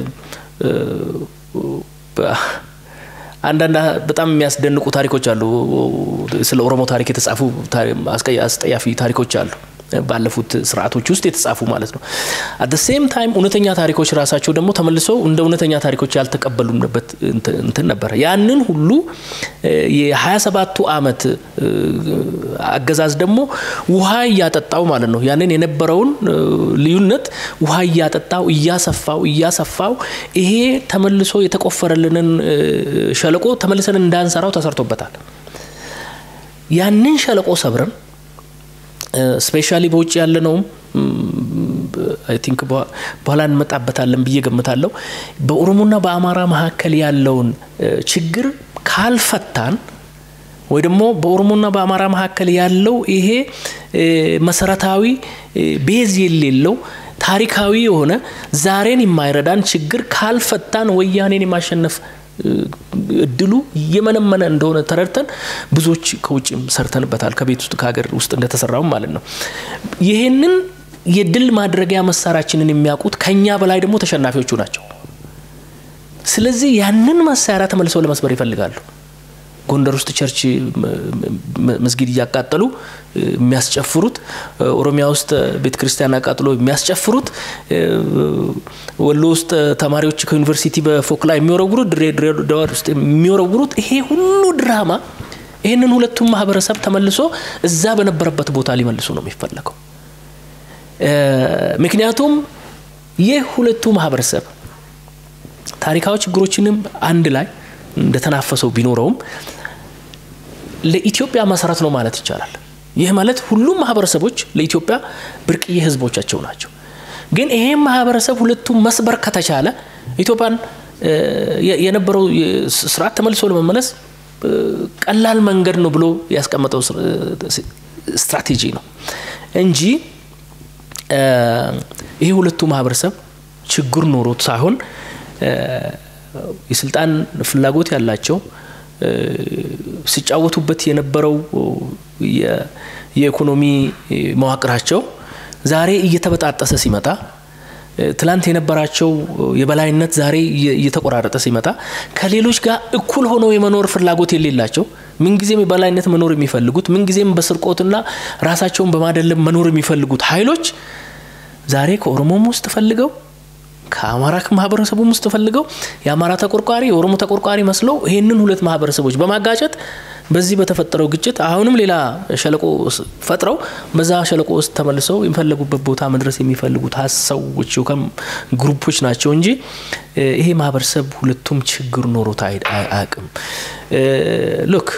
አንዳንድ በጣም የሚያስደንቁ ታሪኮች አሉ። ስለ ኦሮሞ ታሪክ የተጻፉ አስጠያፊ ታሪኮች አሉ። ባለፉት ስርዓቶች ውስጥ የተጻፉ ማለት ነው። አት ሴም ታይም እውነተኛ ታሪኮች ራሳቸው ደግሞ ተመልሰው እንደ እውነተኛ ታሪኮች ያልተቀበሉበት እንትን ነበረ። ያንን ሁሉ የሀያ ሰባቱ አመት አገዛዝ ደግሞ ውሃ እያጠጣው ማለት ነው። ያንን የነበረውን ልዩነት ውሃ እያጠጣው እያሰፋው እያሰፋው ይሄ ተመልሶ የተቆፈረልንን ሸለቆ ተመልሰን እንዳንሰራው ተሰርቶበታል። ያንን ሸለቆ ሰብረን ስፔሻሊ በውጭ ያለ ነውም አይ ቲንክ በኋላ እንመጣበታለን ብዬ ገምታለሁ። በኦሮሞና በአማራ መካከል ያለውን ችግር ካልፈታን ወይ ደግሞ በኦሮሞና በአማራ መካከል ያለው ይሄ መሰረታዊ ቤዝ የሌለው ታሪካዊ የሆነ ዛሬን የማይረዳን ችግር ካልፈታን ወያኔን የማሸነፍ እድሉ እየመነመነ እንደሆነ ተረድተን ብዙዎች ከውጭም ሰርተንበታል። ከቤት ውስጥ ከሀገር ውስጥ እንደተሰራውም ማለት ነው። ይህንን የድል ማድረጊያ መሳሪያችንን የሚያውቁት ከኛ በላይ ደግሞ ተሸናፊዎቹ ናቸው። ስለዚህ ያንን መሳሪያ ተመልሰው ለመስበር ይፈልጋሉ። ጎንደር ውስጥ ቸርች መስጊድ እያቃጠሉ የሚያስጨፍሩት፣ ኦሮሚያ ውስጥ ቤተ ክርስቲያን አቃጥሎ የሚያስጨፍሩት፣ ወሎ ውስጥ ተማሪዎች ከዩኒቨርሲቲ በፎቅ ላይ የሚወረውሩት፣ ድሬዳዋ ውስጥ የሚወረውሩት ይሄ ሁሉ ድራማ ይህንን ሁለቱም ማህበረሰብ ተመልሶ እዛ በነበረበት ቦታ ሊመልሱ ነው የሚፈለገው። ምክንያቱም ይህ ሁለቱ ማህበረሰብ ታሪካዊ ችግሮችንም አንድ ላይ እንደተናፈሰው ቢኖረውም ለኢትዮጵያ መሰረት ነው ማለት ይቻላል። ይህ ማለት ሁሉም ማህበረሰቦች ለኢትዮጵያ ብርቅዬ ህዝቦቻቸው ናቸው። ግን ይሄም ማህበረሰብ ሁለቱም መስበር ከተቻለ ኢትዮጵያን የነበረው ስርዓት ተመልሶ ለመመለስ ቀላል መንገድ ነው ብሎ ያስቀመጠው ስትራቴጂ ነው እንጂ ይሄ ሁለቱ ማህበረሰብ ችግር ኖሮት ሳይሆን የስልጣን ፍላጎት ያላቸው ሲጫወቱበት የነበረው የኢኮኖሚ መዋቅራቸው ዛሬ እየተበጣጠሰ ሲመጣ ትላንት የነበራቸው የበላይነት ዛሬ እየተቆራረጠ ሲመጣ ከሌሎች ጋር እኩል ሆነው የመኖር ፍላጎት የሌላቸው ምንጊዜም የበላይነት መኖር የሚፈልጉት ምንጊዜም በስርቆትና ራሳቸውን በማደለም መኖር የሚፈልጉት ኃይሎች ዛሬ ከኦሮሞም ውስጥ ፈልገው ከአማራ ማህበረሰቡም ውስጥ ፈልገው የአማራ ተቆርቋሪ የኦሮሞ ተቆርቋሪ መስለው ይህንን ሁለት ማህበረሰቦች በማጋጨት በዚህ በተፈጠረው ግጭት አሁንም ሌላ ሸለቆ ፈጥረው በዛ ሸለቆ ውስጥ ተመልሰው የሚፈለጉበት ቦታ መድረስ የሚፈልጉት ሰዎች ግሩፖች ናቸው እንጂ ይሄ ማህበረሰብ ሁለቱም ችግር ኖሮት አያውቅም። ሉክ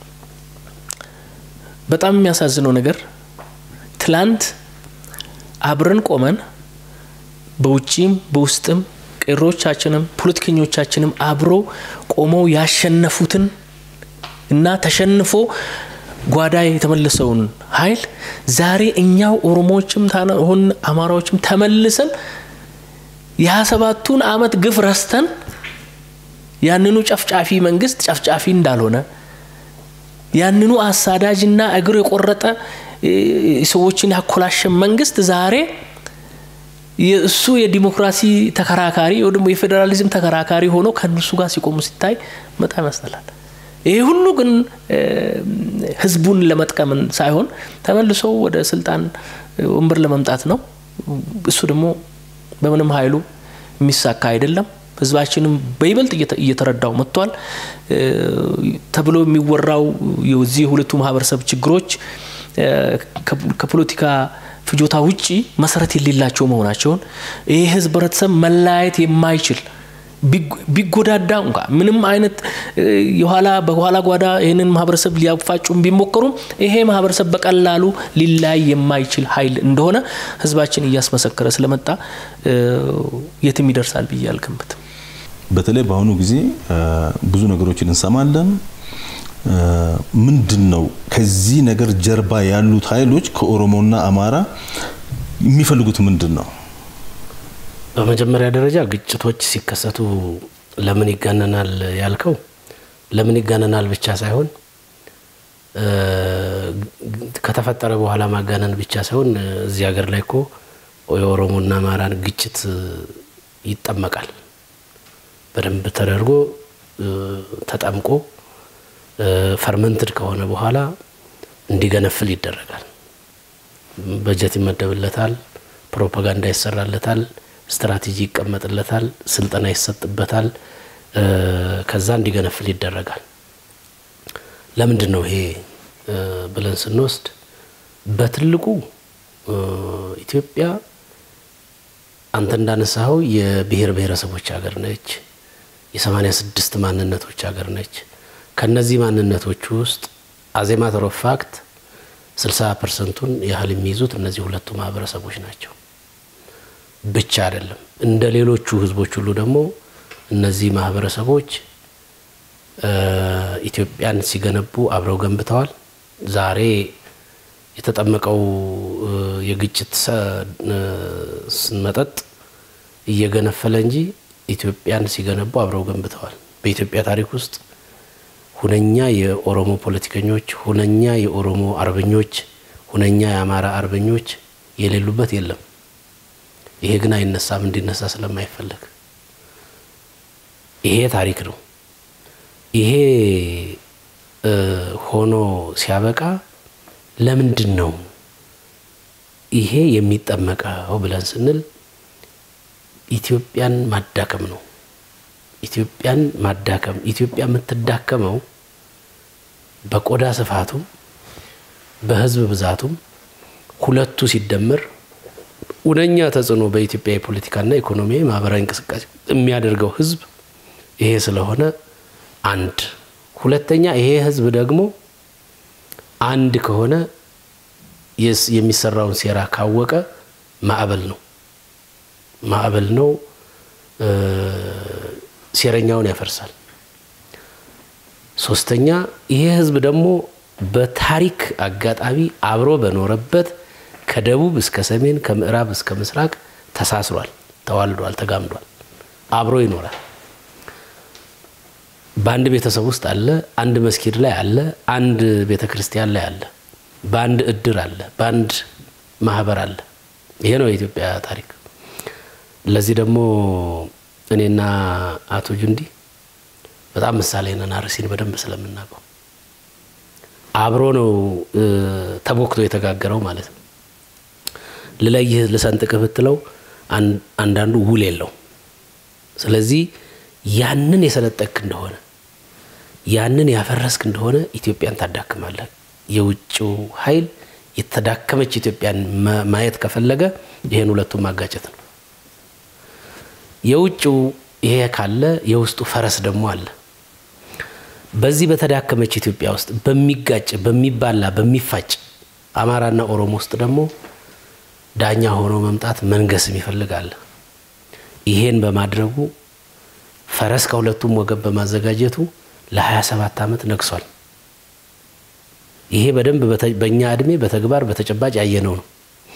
በጣም የሚያሳዝነው ነገር ትላንት አብረን ቆመን በውጭም በውስጥም ቄሮቻችንም ፖለቲከኞቻችንም አብሮ ቆመው ያሸነፉትን እና ተሸንፎ ጓዳ የተመለሰውን ኃይል ዛሬ እኛው ኦሮሞዎችም ሆን አማራዎችም ተመልሰን የሀያ ሰባቱን አመት ግፍ ረስተን ያንኑ ጨፍጫፊ መንግስት ጨፍጫፊ እንዳልሆነ ያንኑ አሳዳጅና እግር የቆረጠ ሰዎችን ያኮላሸ መንግስት ዛሬ የእሱ የዲሞክራሲ ተከራካሪ ወይ ደግሞ የፌዴራሊዝም ተከራካሪ ሆኖ ከእነሱ ጋር ሲቆሙ ሲታይ በጣም ያስጠላል። ይሄ ሁሉ ግን ህዝቡን ለመጥቀምን ሳይሆን ተመልሶ ወደ ስልጣን ወንበር ለመምጣት ነው። እሱ ደግሞ በምንም ኃይሉ የሚሳካ አይደለም። ህዝባችንም በይበልጥ እየተረዳው መጥቷል ተብሎ የሚወራው የዚህ የሁለቱ ማህበረሰብ ችግሮች ከፖለቲካ ፍጆታ ውጪ መሰረት የሌላቸው መሆናቸውን ይህ ህዝብ ህብረተሰብ መለያየት የማይችል ቢጎዳዳ እንኳ ምንም አይነት የኋላ በኋላ ጓዳ ይህንን ማህበረሰብ ሊያፋጩም ቢሞከሩም ይሄ ማህበረሰብ በቀላሉ ሊለያይ የማይችል ኃይል እንደሆነ ህዝባችን እያስመሰከረ ስለመጣ የትም ይደርሳል ብዬ አልገምትም። በተለይ በአሁኑ ጊዜ ብዙ ነገሮችን እንሰማለን። ምንድን ነው ከዚህ ነገር ጀርባ ያሉት ኃይሎች ከኦሮሞና አማራ የሚፈልጉት ምንድን ነው? በመጀመሪያ ደረጃ ግጭቶች ሲከሰቱ ለምን ይጋነናል ያልከው ለምን ይጋነናል ብቻ ሳይሆን ከተፈጠረ በኋላ ማጋነን ብቻ ሳይሆን እዚህ ሀገር ላይ እኮ የኦሮሞና አማራን ግጭት ይጠመቃል። በደንብ ተደርጎ ተጠምቆ ፈርመንትድ ከሆነ በኋላ እንዲገነፍል ይደረጋል። በጀት ይመደብለታል፣ ፕሮፓጋንዳ ይሰራለታል፣ ስትራቴጂ ይቀመጥለታል፣ ስልጠና ይሰጥበታል። ከዛ እንዲገነፍል ይደረጋል። ለምንድን ነው ይሄ ብለን ስንወስድ በትልቁ ኢትዮጵያ አንተ እንዳነሳኸው የብሔር ብሔረሰቦች ሀገር ነች። የሰማኒያ ስድስት ማንነቶች ሀገር ነች። ከነዚህ ማንነቶች ውስጥ አዜማተር ኦፍ ፋክት ስልሳ ፐርሰንቱን ያህል የሚይዙት እነዚህ ሁለቱ ማህበረሰቦች ናቸው። ብቻ አይደለም እንደ ሌሎቹ ህዝቦች ሁሉ ደግሞ እነዚህ ማህበረሰቦች ኢትዮጵያን ሲገነቡ አብረው ገንብተዋል። ዛሬ የተጠመቀው የግጭት መጠጥ እየገነፈለ እንጂ ኢትዮጵያን ሲገነቡ አብረው ገንብተዋል። በኢትዮጵያ ታሪክ ውስጥ ሁነኛ የኦሮሞ ፖለቲከኞች፣ ሁነኛ የኦሮሞ አርበኞች፣ ሁነኛ የአማራ አርበኞች የሌሉበት የለም። ይሄ ግን አይነሳም፣ እንዲነሳ ስለማይፈለግ ይሄ ታሪክ ነው። ይሄ ሆኖ ሲያበቃ ለምንድን ነው ይሄ የሚጠመቀው ብለን ስንል ኢትዮጵያን ማዳከም ነው። ኢትዮጵያን ማዳከም ኢትዮጵያ የምትዳከመው በቆዳ ስፋቱም በህዝብ ብዛቱም ሁለቱ ሲደመር ሁነኛ ተጽዕኖ በኢትዮጵያ የፖለቲካና ኢኮኖሚያዊ ማህበራዊ እንቅስቃሴ የሚያደርገው ህዝብ ይሄ ስለሆነ አንድ ሁለተኛ ይሄ ህዝብ ደግሞ አንድ ከሆነ የሚሰራውን ሴራ ካወቀ ማዕበል ነው ማዕበል ነው ሴረኛውን ያፈርሳል። ሶስተኛ ይሄ ህዝብ ደግሞ በታሪክ አጋጣሚ አብሮ በኖረበት ከደቡብ እስከ ሰሜን ከምዕራብ እስከ ምስራቅ ተሳስሯል፣ ተዋልዷል፣ ተጋምዷል፣ አብሮ ይኖራል። በአንድ ቤተሰብ ውስጥ አለ፣ አንድ መስጊድ ላይ አለ፣ አንድ ቤተ ክርስቲያን ላይ አለ፣ በአንድ እድር አለ፣ በአንድ ማህበር አለ። ይሄ ነው የኢትዮጵያ ታሪክ። ለዚህ ደግሞ እኔና አቶ ጁንዲ በጣም ምሳሌ ነን። አርሲን በደንብ ስለምናውቀው አብሮ ነው ተቦክቶ የተጋገረው ማለት ነው። ልለይህ ልሰንጥቅህ ብትለው አንዳንዱ ውል የለው። ስለዚህ ያንን የሰነጠቅክ እንደሆነ ያንን ያፈረስክ እንደሆነ ኢትዮጵያን ታዳክማለህ። የውጭው ኃይል የተዳከመች ኢትዮጵያን ማየት ከፈለገ ይሄን ሁለቱም ማጋጨት ነው። የውጭው ይሄ ካለ የውስጡ ፈረስ ደግሞ አለ። በዚህ በተዳከመች ኢትዮጵያ ውስጥ በሚጋጭ በሚባላ በሚፋጭ አማራና ኦሮሞ ውስጥ ደግሞ ዳኛ ሆኖ መምጣት መንገስም ይፈልጋል። ይሄን በማድረጉ ፈረስ ከሁለቱም ወገን በማዘጋጀቱ ለ27 ዓመት ነግሷል። ይሄ በደንብ በእኛ እድሜ በተግባር በተጨባጭ ያየነው ነው።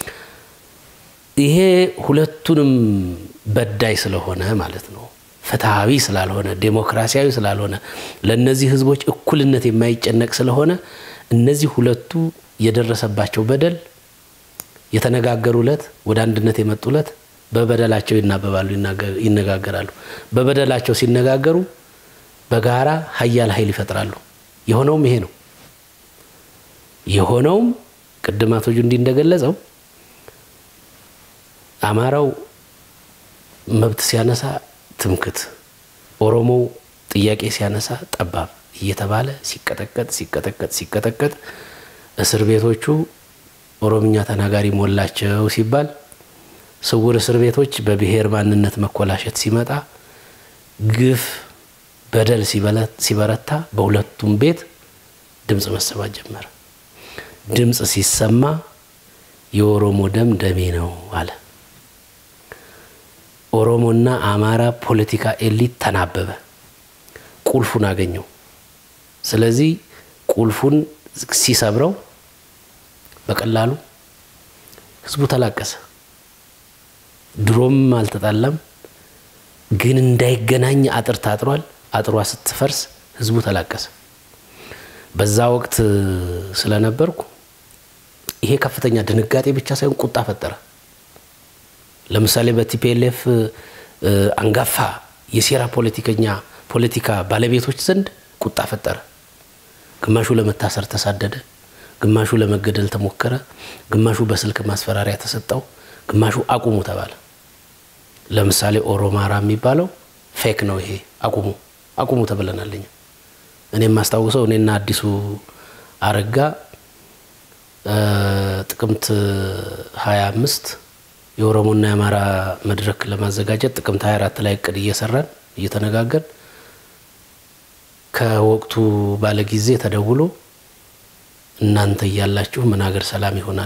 ይሄ ሁለቱንም በዳይ ስለሆነ ማለት ነው፣ ፍትሐዊ ስላልሆነ፣ ዴሞክራሲያዊ ስላልሆነ፣ ለእነዚህ ህዝቦች እኩልነት የማይጨነቅ ስለሆነ እነዚህ ሁለቱ የደረሰባቸው በደል የተነጋገሩለት ወደ አንድነት የመጡለት በበደላቸው ይናበባሉ፣ ይነጋገራሉ። በበደላቸው ሲነጋገሩ በጋራ ሀያል ኃይል ይፈጥራሉ። የሆነውም ይሄ ነው። የሆነውም ቅድም አቶ ጁንዲ እንደገለጸው አማራው መብት ሲያነሳ ትምክት፣ ኦሮሞው ጥያቄ ሲያነሳ ጠባብ እየተባለ ሲቀጠቀጥ ሲቀጠቀጥ ሲቀጠቀጥ እስር ቤቶቹ ኦሮምኛ ተናጋሪ ሞላቸው ሲባል ስውር እስር ቤቶች በብሔር ማንነት መኮላሸት ሲመጣ ግፍ በደል ሲበረታ በሁለቱም ቤት ድምፅ መሰማት ጀመረ። ድምፅ ሲሰማ የኦሮሞ ደም ደሜ ነው አለ። ኦሮሞና አማራ ፖለቲካ ኤሊት ተናበበ፣ ቁልፉን አገኘው። ስለዚህ ቁልፉን ሲሰብረው በቀላሉ ህዝቡ ተላቀሰ። ድሮም አልተጣላም፣ ግን እንዳይገናኝ አጥር ታጥሯል። አጥሯ ስትፈርስ ህዝቡ ተላቀሰ። በዛ ወቅት ስለነበርኩ ይሄ ከፍተኛ ድንጋጤ ብቻ ሳይሆን ቁጣ ፈጠረ። ለምሳሌ በቲፒኤልኤፍ አንጋፋ የሴራ ፖለቲከኛ ፖለቲካ ባለቤቶች ዘንድ ቁጣ ፈጠረ። ግማሹ ለመታሰር ተሳደደ፣ ግማሹ ለመገደል ተሞከረ፣ ግማሹ በስልክ ማስፈራሪያ ተሰጠው፣ ግማሹ አቁሙ ተባለ። ለምሳሌ ኦሮማራ የሚባለው ፌክ ነው፣ ይሄ አቁሙ አቁሙ ተብለናለኝ። እኔ የማስታውሰው እኔና አዲሱ አረጋ ጥቅምት 25 የኦሮሞና የአማራ መድረክ ለማዘጋጀት ጥቅምት 24 ላይ እቅድ እየሰራን እየተነጋገርን ከወቅቱ ባለ ጊዜ ተደውሎ እናንተ እያላችሁ ምን ሀገር ሰላም ይሆናል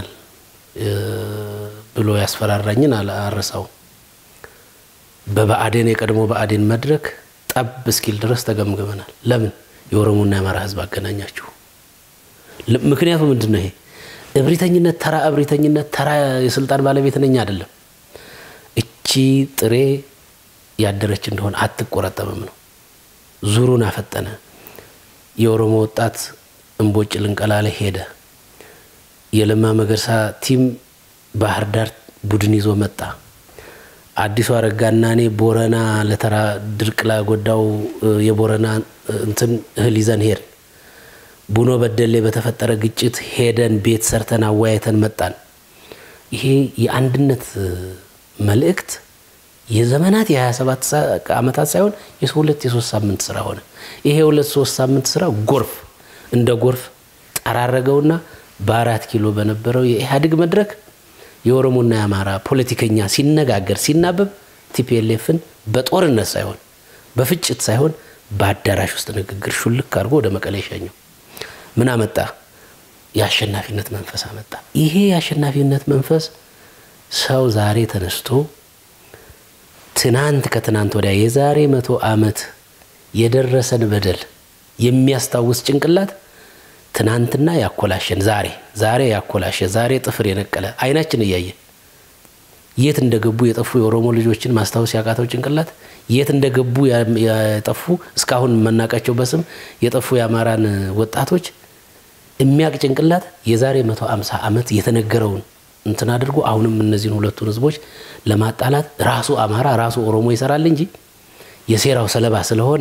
ብሎ ያስፈራራኝን አረሳው። በብአዴን የቀድሞ ብአዴን መድረክ ጠብ እስኪል ድረስ ተገምግመናል። ለምን የኦሮሞና የአማራ ህዝብ አገናኛችሁ? ምክንያቱ ምንድን ነው? ይሄ እብሪተኝነት፣ ተራ እብሪተኝነት፣ ተራ የስልጣን ባለቤት ነኝ አይደለም። እቺ ጥሬ ያደረች እንደሆነ አትቆረጠምም ነው። ዙሩን አፈጠነ። የኦሮሞ ወጣት እምቦጭ ልንቀላ ላይ ሄደ። የለማ መገርሳ ቲም ባህር ዳር ቡድን ይዞ መጣ። አዲሱ አረጋና እኔ ቦረና ለተራ ድርቅ ላጎዳው የቦረና እንትን እህል ይዘን ሄድን። ቡኖ በደሌ በተፈጠረ ግጭት ሄደን ቤት ሰርተን አወያይተን መጣን። ይሄ የአንድነት መልእክት የዘመናት የ27 ዓመታት ሳይሆን የሁለት የሶስት ሳምንት ስራ ሆነ። ይሄ የሁለት ሶስት ሳምንት ስራ ጎርፍ እንደ ጎርፍ ጠራረገውና በአራት ኪሎ በነበረው የኢህአዴግ መድረክ የኦሮሞና የአማራ ፖለቲከኛ ሲነጋገር ሲናበብ ቲፒኤልኤፍን በጦርነት ሳይሆን በፍጭት ሳይሆን በአዳራሽ ውስጥ ንግግር ሹልክ አድርጎ ወደ መቀሌ ሸኘው። ምን አመጣ? የአሸናፊነት መንፈስ አመጣ። ይሄ የአሸናፊነት መንፈስ ሰው ዛሬ ተነስቶ ትናንት ከትናንት ወዲያ የዛሬ መቶ ዓመት የደረሰን በደል የሚያስታውስ ጭንቅላት ትናንትና ያኮላሸን ዛሬ ዛሬ ያኮላሸ ዛሬ ጥፍር የነቀለ አይናችን እያየ የት እንደገቡ የጠፉ የኦሮሞ ልጆችን ማስታወስ ያቃተው ጭንቅላት የት እንደገቡ የጠፉ እስካሁን መናቃቸው በስም የጠፉ የአማራን ወጣቶች የሚያቅ ጭንቅላት የዛሬ መቶ አምሳ ዓመት የተነገረውን እንትን አድርጎ አሁንም እነዚህን ሁለቱን ህዝቦች ለማጣላት ራሱ አማራ ራሱ ኦሮሞ ይሰራል እንጂ የሴራው ሰለባ ስለሆነ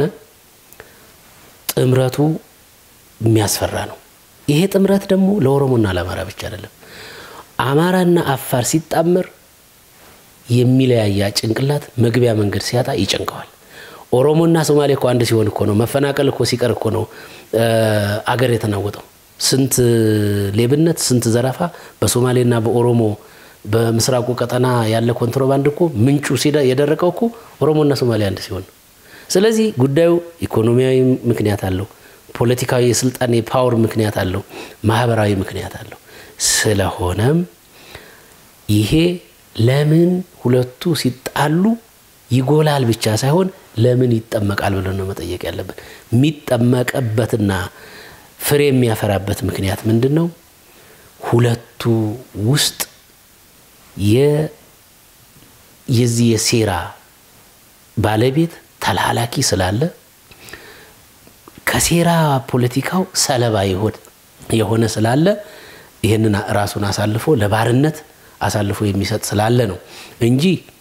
ጥምረቱ የሚያስፈራ ነው። ይሄ ጥምረት ደግሞ ለኦሮሞና ለአማራ ብቻ አይደለም። አማራና አፋር ሲጣመር የሚለያያ ጭንቅላት መግቢያ መንገድ ሲያጣ ይጨንቀዋል። ኦሮሞና ሶማሌ እኮ አንድ ሲሆን እኮ ነው መፈናቀል እኮ ሲቀር እኮ ነው አገር የተናወጠው። ስንት ሌብነት፣ ስንት ዘረፋ በሶማሌና በኦሮሞ በምስራቁ ቀጠና ያለ ኮንትሮባንድ እኮ ምንጩ የደረቀው እኮ ኦሮሞና ሶማሌ አንድ ሲሆን ነው። ስለዚህ ጉዳዩ ኢኮኖሚያዊ ምክንያት አለው፣ ፖለቲካዊ የስልጣን የፓወር ምክንያት አለው፣ ማህበራዊ ምክንያት አለው። ስለሆነም ይሄ ለምን ሁለቱ ሲጣሉ ይጎላል ብቻ ሳይሆን ለምን ይጠመቃል ብለን ነው መጠየቅ ያለብን። የሚጠመቀበትና ፍሬ የሚያፈራበት ምክንያት ምንድን ነው? ሁለቱ ውስጥ የዚህ የሴራ ባለቤት ተላላኪ ስላለ ከሴራ ፖለቲካው ሰለባ የሆነ ስላለ ይህንን ራሱን አሳልፎ ለባርነት አሳልፎ የሚሰጥ ስላለ ነው እንጂ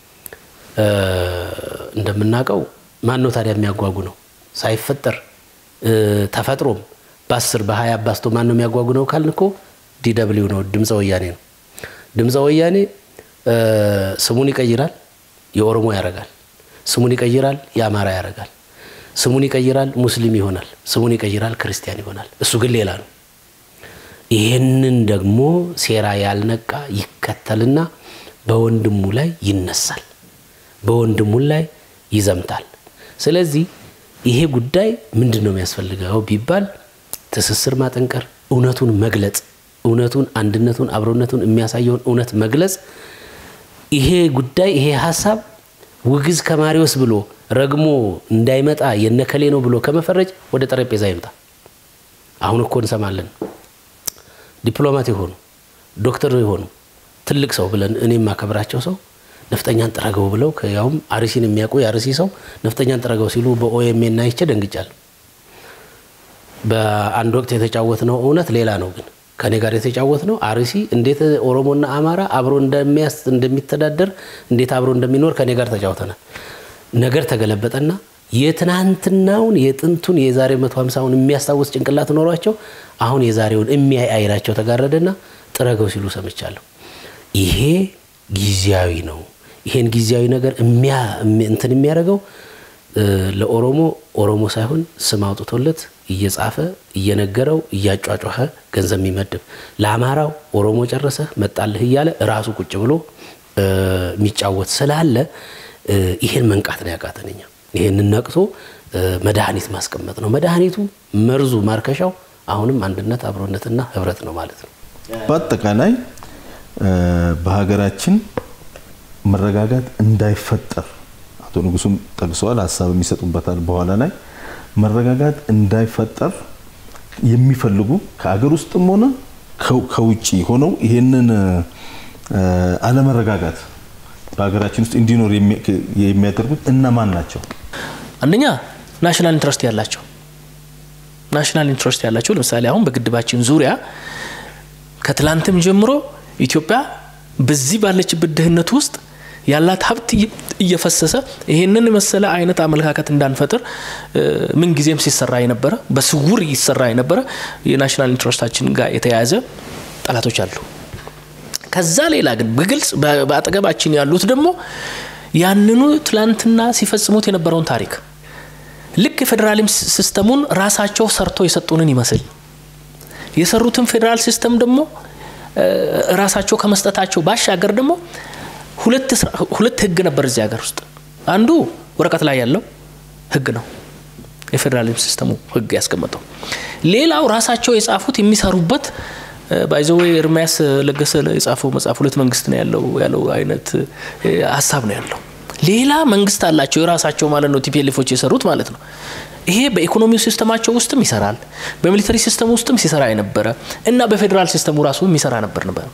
እንደምናውቀው ማን ነው ታዲያ የሚያጓጉ ነው ሳይፈጠር ተፈጥሮም በአስር በሀያ አባስቶ ማን ነው የሚያጓጉ ነው ካልን እኮ ዲደብሊው ነው ድምፀ ወያኔ ነው ድምፀ ወያኔ ስሙን ይቀይራል የኦሮሞ ያረጋል ስሙን ይቀይራል የአማራ ያረጋል ስሙን ይቀይራል ሙስሊም ይሆናል ስሙን ይቀይራል ክርስቲያን ይሆናል እሱ ግን ሌላ ነው ይህንን ደግሞ ሴራ ያልነቃ ይከተልና በወንድሙ ላይ ይነሳል በወንድሙ ላይ ይዘምታል ስለዚህ ይሄ ጉዳይ ምንድን ነው የሚያስፈልገው ቢባል ትስስር ማጠንቀር እውነቱን መግለጽ እውነቱን አንድነቱን አብሮነቱን የሚያሳየውን እውነት መግለጽ ይሄ ጉዳይ ይሄ ሀሳብ ውግዝ ከማሪዎስ ብሎ ረግሞ እንዳይመጣ የነከሌ ነው ብሎ ከመፈረጅ ወደ ጠረጴዛ ይምጣ አሁን እኮ እንሰማለን ዲፕሎማት የሆኑ ዶክተር የሆኑ ትልቅ ሰው ብለን እኔ የማከብራቸው ሰው ነፍጠኛን ጥረገው ብለው ያውም አርሲን የሚያውቁ የአርሲ ሰው ነፍጠኛን ጥረገው ሲሉ በኦኤምኤን አይቼ ደንግጫለሁ። በአንድ ወቅት የተጫወት ነው እውነት ሌላ ነው ግን ከኔ ጋር የተጫወት ነው አርሲ እንዴት ኦሮሞና አማራ አብሮ እንደሚያስ እንደሚተዳደር እንዴት አብሮ እንደሚኖር ከኔ ጋር ተጫውተናል። ነገር ተገለበጠና የትናንትናውን የጥንቱን የዛሬ 150ውን የሚያስታውስ ጭንቅላት ኖሯቸው አሁን የዛሬውን የሚያይ አይናቸው ተጋረደና ጥረገው ሲሉ ሰምቻለሁ። ይሄ ጊዜያዊ ነው። ይሄን ጊዜያዊ ነገር እንትን የሚያደርገው ለኦሮሞ ኦሮሞ ሳይሆን ስም አውጥቶለት እየጻፈ እየነገረው እያጫጫኸ ገንዘብ የሚመድብ ለአማራው ኦሮሞ ጨረሰ መጣልህ እያለ ራሱ ቁጭ ብሎ የሚጫወት ስላለ ይሄን መንቃት ነው ያቃተንኛ። ይሄንን ነቅቶ መድኃኒት ማስቀመጥ ነው። መድኃኒቱ መርዙ ማርከሻው አሁንም አንድነት አብሮነትና ህብረት ነው ማለት ነው። በአጠቃላይ በሀገራችን መረጋጋት እንዳይፈጠር አቶ ንጉሱም ጠቅሰዋል፣ ሀሳብ የሚሰጡበታል በኋላ ላይ መረጋጋት እንዳይፈጠር የሚፈልጉ ከአገር ውስጥም ሆነ ከውጭ ሆነው ይሄንን አለመረጋጋት በሀገራችን ውስጥ እንዲኖር የሚያደርጉት እነማን ናቸው? አንደኛ ናሽናል ኢንትረስት ያላቸው ናሽናል ኢንትረስት ያላቸው ለምሳሌ አሁን በግድባችን ዙሪያ ከትላንትም ጀምሮ ኢትዮጵያ በዚህ ባለችበት ድህነት ውስጥ ያላት ሀብት እየፈሰሰ ይሄንን መሰለ አይነት አመለካከት እንዳንፈጥር ምንጊዜም ሲሰራ የነበረ በስውር ይሰራ የነበረ የናሽናል ኢንትረስታችን ጋር የተያያዘ ጠላቶች አሉ። ከዛ ሌላ ግን በግልጽ በአጠገባችን ያሉት ደግሞ ያንኑ ትላንትና ሲፈጽሙት የነበረውን ታሪክ ልክ የፌዴራሊም ሲስተሙን ራሳቸው ሰርቶ የሰጡንን ይመስል የሰሩትን ፌዴራል ሲስተም ደግሞ ራሳቸው ከመስጠታቸው ባሻገር ደግሞ ሁለት ህግ ነበር እዚህ ሀገር ውስጥ። አንዱ ወረቀት ላይ ያለው ህግ ነው፣ የፌዴራሊዝም ሲስተሙ ህግ ያስቀመጠው። ሌላው ራሳቸው የጻፉት የሚሰሩበት ባይዘዌ ኤርሚያስ ለገሰ የጻፈው መጽሐፍ ሁለት መንግስት ነው ያለው ያለው አይነት ሀሳብ ነው ያለው። ሌላ መንግስት አላቸው የራሳቸው ማለት ነው፣ ቲፒኤልፎች የሰሩት ማለት ነው። ይሄ በኢኮኖሚው ሲስተማቸው ውስጥም ይሰራል፣ በሚሊተሪ ሲስተም ውስጥም ሲሰራ የነበረ እና በፌዴራል ሲስተሙ ራሱ የሚሰራ ነበር ነበር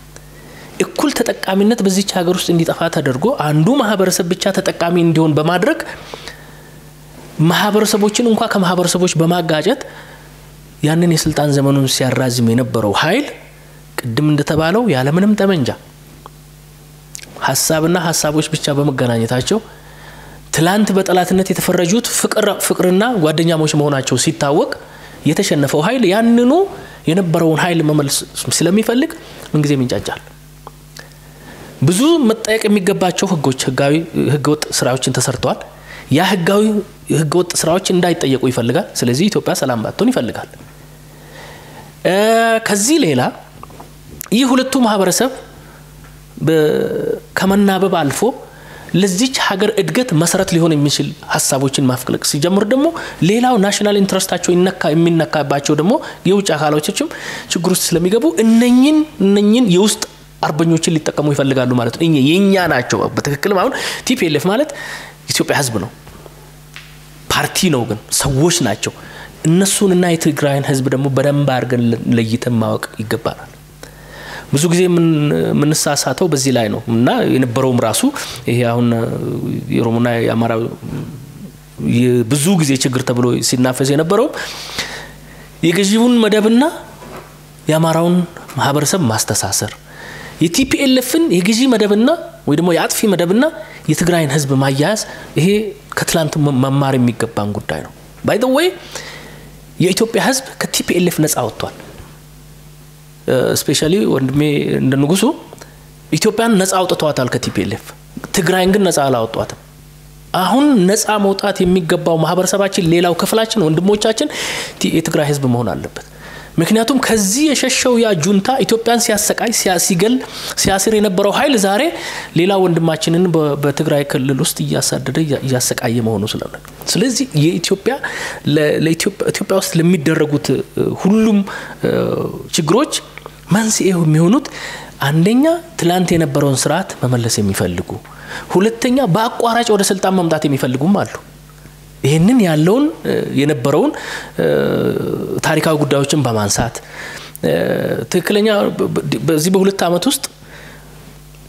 እኩል ተጠቃሚነት በዚች ሀገር ውስጥ እንዲጠፋ ተደርጎ አንዱ ማህበረሰብ ብቻ ተጠቃሚ እንዲሆን በማድረግ ማህበረሰቦችን እንኳ ከማህበረሰቦች በማጋጨት ያንን የስልጣን ዘመኑን ሲያራዝም የነበረው ኃይል ቅድም እንደተባለው ያለምንም ጠመንጃ ሀሳብና ሀሳቦች ብቻ በመገናኘታቸው ትላንት በጠላትነት የተፈረጁት ፍቅርና ጓደኛሞች መሆናቸው ሲታወቅ የተሸነፈው ኃይል ያንኑ የነበረውን ኃይል መመልስ ስለሚፈልግ ምንጊዜም ይንጫጫል። ብዙ መጠየቅ የሚገባቸው ህጎች ህጋዊ ህገወጥ ስራዎችን ተሰርተዋል። ያ ህጋዊ ህገወጥ ስራዎች እንዳይጠየቁ ይፈልጋል። ስለዚህ ኢትዮጵያ ሰላም ባትሆን ይፈልጋል። ከዚህ ሌላ ይህ ሁለቱ ማህበረሰብ ከመናበብ አልፎ ለዚች ሀገር እድገት መሰረት ሊሆን የሚችል ሀሳቦችን ማፍለቅ ሲጀምር ደግሞ ሌላው ናሽናል ኢንትረስታቸው ይነካ የሚነካባቸው ደግሞ የውጭ አካሎችም ችግር ውስጥ ስለሚገቡ እነኝን እነኝን የውስጥ አርበኞችን ሊጠቀሙ ይፈልጋሉ ማለት ነው። የእኛ ናቸው። በትክክልም አሁን ቲፒኤልኤፍ ማለት ኢትዮጵያ ህዝብ ነው፣ ፓርቲ ነው፣ ግን ሰዎች ናቸው። እነሱንና የትግራይን ህዝብ ደግሞ በደንብ አድርገን ለይተን ማወቅ ይገባናል። ብዙ ጊዜ የምንሳሳተው በዚህ ላይ ነው እና የነበረውም ራሱ ይሄ አሁን የኦሮሞና የአማራ ብዙ ጊዜ ችግር ተብሎ ሲናፈስ የነበረውም የገዢውን መደብና የአማራውን ማህበረሰብ ማስተሳሰር የቲፒኤልኤፍን የገዢ መደብና ወይ ደግሞ የአጥፊ መደብና የትግራይን ህዝብ ማያያዝ ይሄ ከትላንት መማር የሚገባን ጉዳይ ነው። ባይ ወይ የኢትዮጵያ ህዝብ ከቲፒኤልኤፍ ነጻ ወጥቷል። ስፔሻሊ ወንድሜ እንደ ንጉሱ ኢትዮጵያን ነጻ አውጥተዋታል ከቲፒኤልኤፍ። ትግራይን ግን ነጻ አላወጧትም። አሁን ነጻ መውጣት የሚገባው ማህበረሰባችን፣ ሌላው ክፍላችን፣ ወንድሞቻችን የትግራይ ህዝብ መሆን አለበት። ምክንያቱም ከዚህ የሸሸው ያ ጁንታ ኢትዮጵያን ሲያሰቃይ ሲገል ሲያስር የነበረው ኃይል ዛሬ ሌላ ወንድማችንን በትግራይ ክልል ውስጥ እያሳደደ እያሰቃየ መሆኑ ስለሆነ ስለዚህ የኢትዮጵያ ኢትዮጵያ ውስጥ ለሚደረጉት ሁሉም ችግሮች መንስኤው የሚሆኑት አንደኛ ትላንት የነበረውን ስርዓት መመለስ የሚፈልጉ ሁለተኛ በአቋራጭ ወደ ስልጣን መምጣት የሚፈልጉም አሉ። ይህንን ያለውን የነበረውን ታሪካዊ ጉዳዮችን በማንሳት ትክክለኛ በዚህ በሁለት ዓመት ውስጥ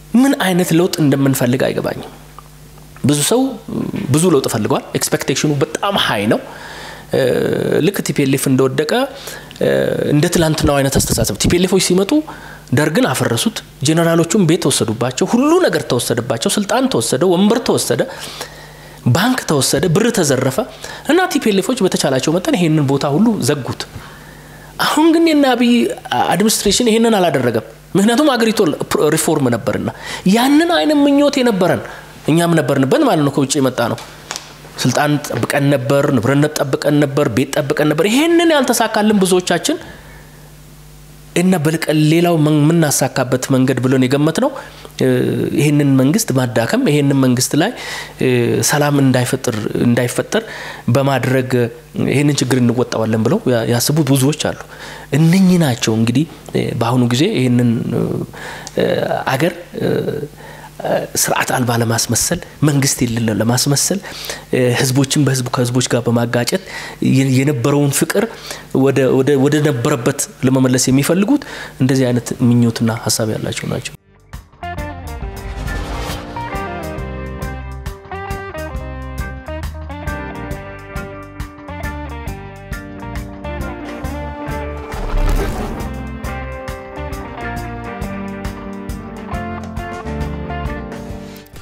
ምን አይነት ለውጥ እንደምንፈልግ አይገባኝም። ብዙ ሰው ብዙ ለውጥ ፈልገዋል። ኤክስፔክቴሽኑ በጣም ሀይ ነው። ልክ ቲፒኤልኤፍ እንደወደቀ እንደ ትላንትናው አይነት አስተሳሰብ ቲፒኤልኤፎች ሲመጡ ደርግን አፈረሱት፣ ጄኔራሎቹም ቤት ተወሰዱባቸው፣ ሁሉ ነገር ተወሰደባቸው፣ ስልጣን ተወሰደ፣ ወንበር ተወሰደ፣ ባንክ ተወሰደ፣ ብር ተዘረፈ እና ቲፒኤልኤፎች በተቻላቸው መጠን ይሄንን ቦታ ሁሉ ዘጉት። አሁን ግን የና አብይ አድሚኒስትሬሽን ይሄንን አላደረገም። ምክንያቱም አገሪቱ ሪፎርም ነበርና ያንን አይነት ምኞት የነበረን እኛም ነበርንበት ማለት ነው። ከውጭ የመጣ ነው። ስልጣን ጠብቀን ነበር፣ ንብረነት ጠብቀን ነበር፣ ቤት ጠብቀን ነበር። ይሄንን ያልተሳካልን ብዙዎቻችን እና በልቀን ሌላው የምናሳካበት መንገድ ብለን የገመት ነው ይህንን መንግስት ማዳከም ይህንን መንግስት ላይ ሰላም እንዳይፈጠር በማድረግ ይህንን ችግር እንወጣዋለን ብለው ያስቡ ብዙዎች አሉ። እነኚህ ናቸው እንግዲህ በአሁኑ ጊዜ ይህንን አገር ስርዓት አልባ ለማስመሰል መንግስት የሌለ ለማስመሰል ህዝቦችን በህዝቡ ከህዝቦች ጋር በማጋጨት የነበረውን ፍቅር ወደ ነበረበት ለመመለስ የሚፈልጉት እንደዚህ አይነት ምኞትና ሀሳብ ያላቸው ናቸው።